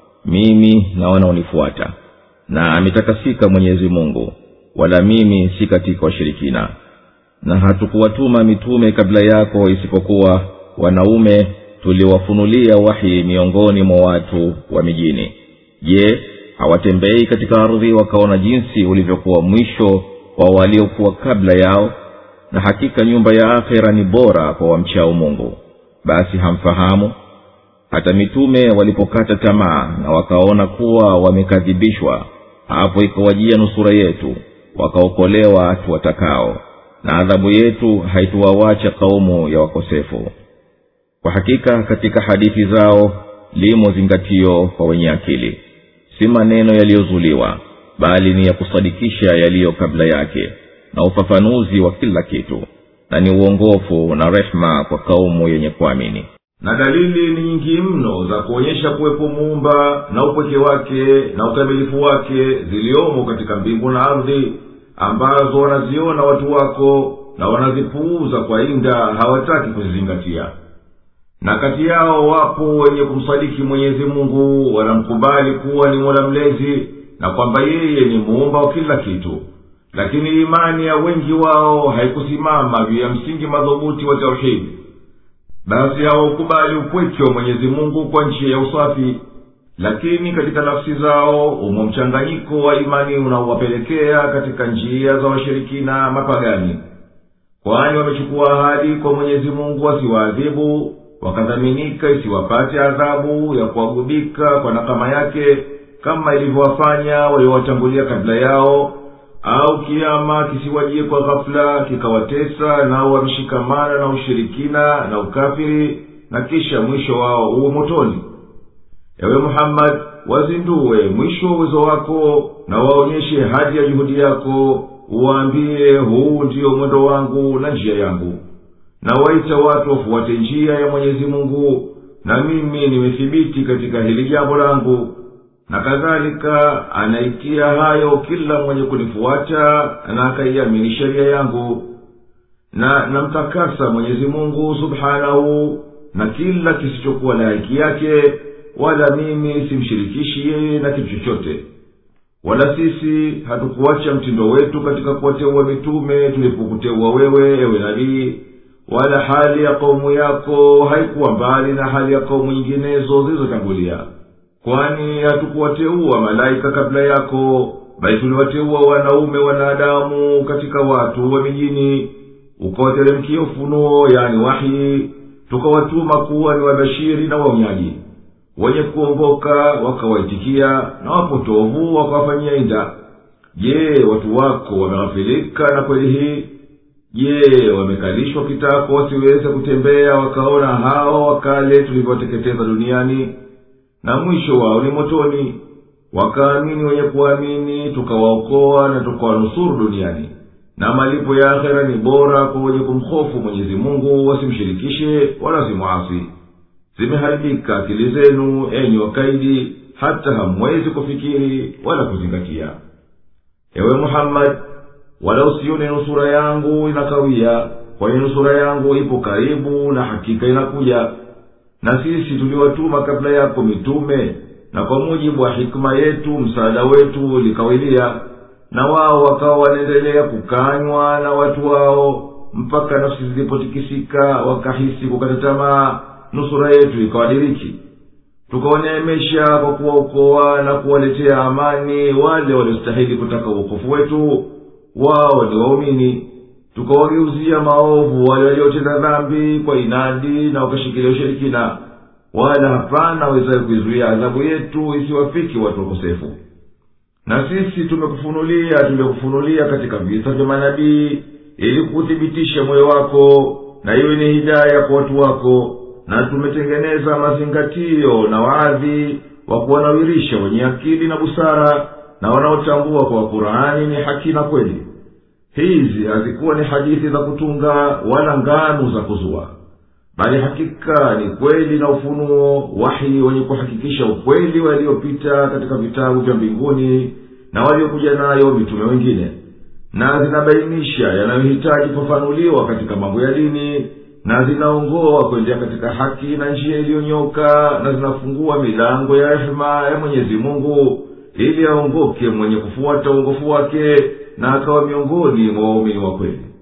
mimi na wanaonifuata na ametakasika mwenyezi mungu wala mimi si katika washirikina na hatukuwatuma mitume kabla yako isipokuwa wanaume tuliwafunulia wahi miongoni mwa watu wa mijini je hawatembei katika ardhi wakaona jinsi ulivyokuwa mwisho wa waliokuwa kabla yao na hakika nyumba ya akhera ni bora kwa wamchao mungu basi hamfahamu hata mitume walipokata tamaa na wakaona kuwa wamekadhibishwa hapo ikawajia nusura yetu wakaokolewa watu watakao na adhabu yetu haituwawacha kaumu ya wakosefu kwa hakika katika hadithi zao limo zingatio kwa wenye akili si maneno yaliyozuliwa bali ni ya kusadikisha yaliyo kabla yake na ufafanuzi wa kila kitu na ni uongofu na rehma kwa kaumu yenye kuamini na dalili ni nyingi mno za kuonyesha kuwepo muumba na upweke wake na ukamilifu wake ziliomo katika mbingu na ardhi ambazo wanaziona watu wako na wanazipuuza kwa inda hawataki kuzizingatia na kati yao wapo wenye kumsadiki mwenyezi mungu wanamkubali kuwa ni mola mlezi na kwamba yeye ni muumba wa kila kitu lakini imani ya wengi wao haikusimama juu ya msingi madhubuti wa tauhidi basi hawaukubali upweke wa mwenyezi mungu kwa njia ya usafi lakini katika nafsi zao umo mchanganyiko wa imani unaowapelekea katika njia za washirikina mapagani kwani wamechukua ahadi kwa mwenyezi mungu asiwaadhibu wakadhaminika isiwapate adhabu ya kuwagubika kwa nakama yake kama ilivyowafanya waliowatangulia kabla yao au kiama kisiwajie kwa ghafula kikawatesa nao wameshikamana na ushirikina na ukafiri na kisha mwisho wao uwe motoni ewe muhammadi wazinduwe mwisho wa uwezo wako na waonyeshe hadi ya juhudi yako uwaambie huu ndiyo mwendo wangu na njia yangu na waita watu wafuate njia ya mwenyezi mungu na mimi nimethibiti katika hili jambo langu na kadhalika anaitia hayo kila mwenye kunifuata na akaiamini sheria yangu na namtakasa mwenyezi mungu subhanahu na kila kisichokuwa na haki yake wala mimi simshirikishi yeye na kitu chochote wala sisi hatukuacha mtindo wetu katika kuwateua mitume tulipokuteua wewe ewe nabii wala hali ya kaumu yako haikuwa mbali na hali ya kaumu nyinginezo zilizotangulia kwani hatukuwateua malaika kabla yako bali tuliwateua wanaume wanadamu katika watu wa mijini ukawateremkia ufunuo yani wahi tukawatuma kuwa ni wabashiri na waonyaji wenye kuongoka wakawaitikia na wapotovu wakawafanyia inda je watu wako wameghafilika na kweli hii je wamekalishwa kitako wasiweze kutembea wakaona hawa wakale tulivyowateketeza duniani na mwisho wao ni motoni wakaamini wenye kuamini tukawaokoa na tukawanusuru duniani na malipo ya akhera ni bora kwa wenye kumhofu mwenyezi mungu wasimshirikishe wala simwasi zimeharibika akili zenu enyi wakaidi hata hamwezi kufikiri wala kuzingatia ewe muhammadi wala usione nusura yangu inakawia kwani nusura yangu ipo karibu na hakika inakuja na sisi tuliwatuma kabla yako mitume na kwa mujibu wa hikima yetu msaada wetu ulikawilia na wao wakawa wanaendelea kukanywa na watu wao mpaka nafsi zilipotikisika wakahisi kukata tamaa nusura yetu ikawadiriki tukawaneemesha kwa kuwaokoa na kuwaletea amani wale waliostahili kutaka uokofu wetu wao ni waumini tukawageuzia maovu wale waliotenda dhambi kwa inadi na wakashikilia ushirikina wala hapana wezaye kuizuia adhabu yetu isiwafiki watu wakosefu na sisi tumekufunulia tumekufunulia katika visa vya manabii ili kuthibitisha moyo wako na iwe ni hidaya kwa watu wako na tumetengeneza mazingatio na waadhi wa kuwanawirisha wenye akili na busara na wanaotambua kwa kurani ni haki na kweli hizi hazikuwa ni hadithi za kutunga wala nganu za kuzua bali hakika ni kweli na ufunuo wahi wenye kuhakikisha ukweli waliopita katika vitabu vya mbinguni na waliokuja nayo mitume wengine na zinabainisha yanayohitaji kufafanuliwa katika mambo ya dini na zinaongoa kuendea katika haki na njia iliyonyoka na zinafungua milango ya rehema ya mwenyezi mungu ili aongoke mwenye kufuata uongofu wake na akawa miongoni mwa waumini wa kweli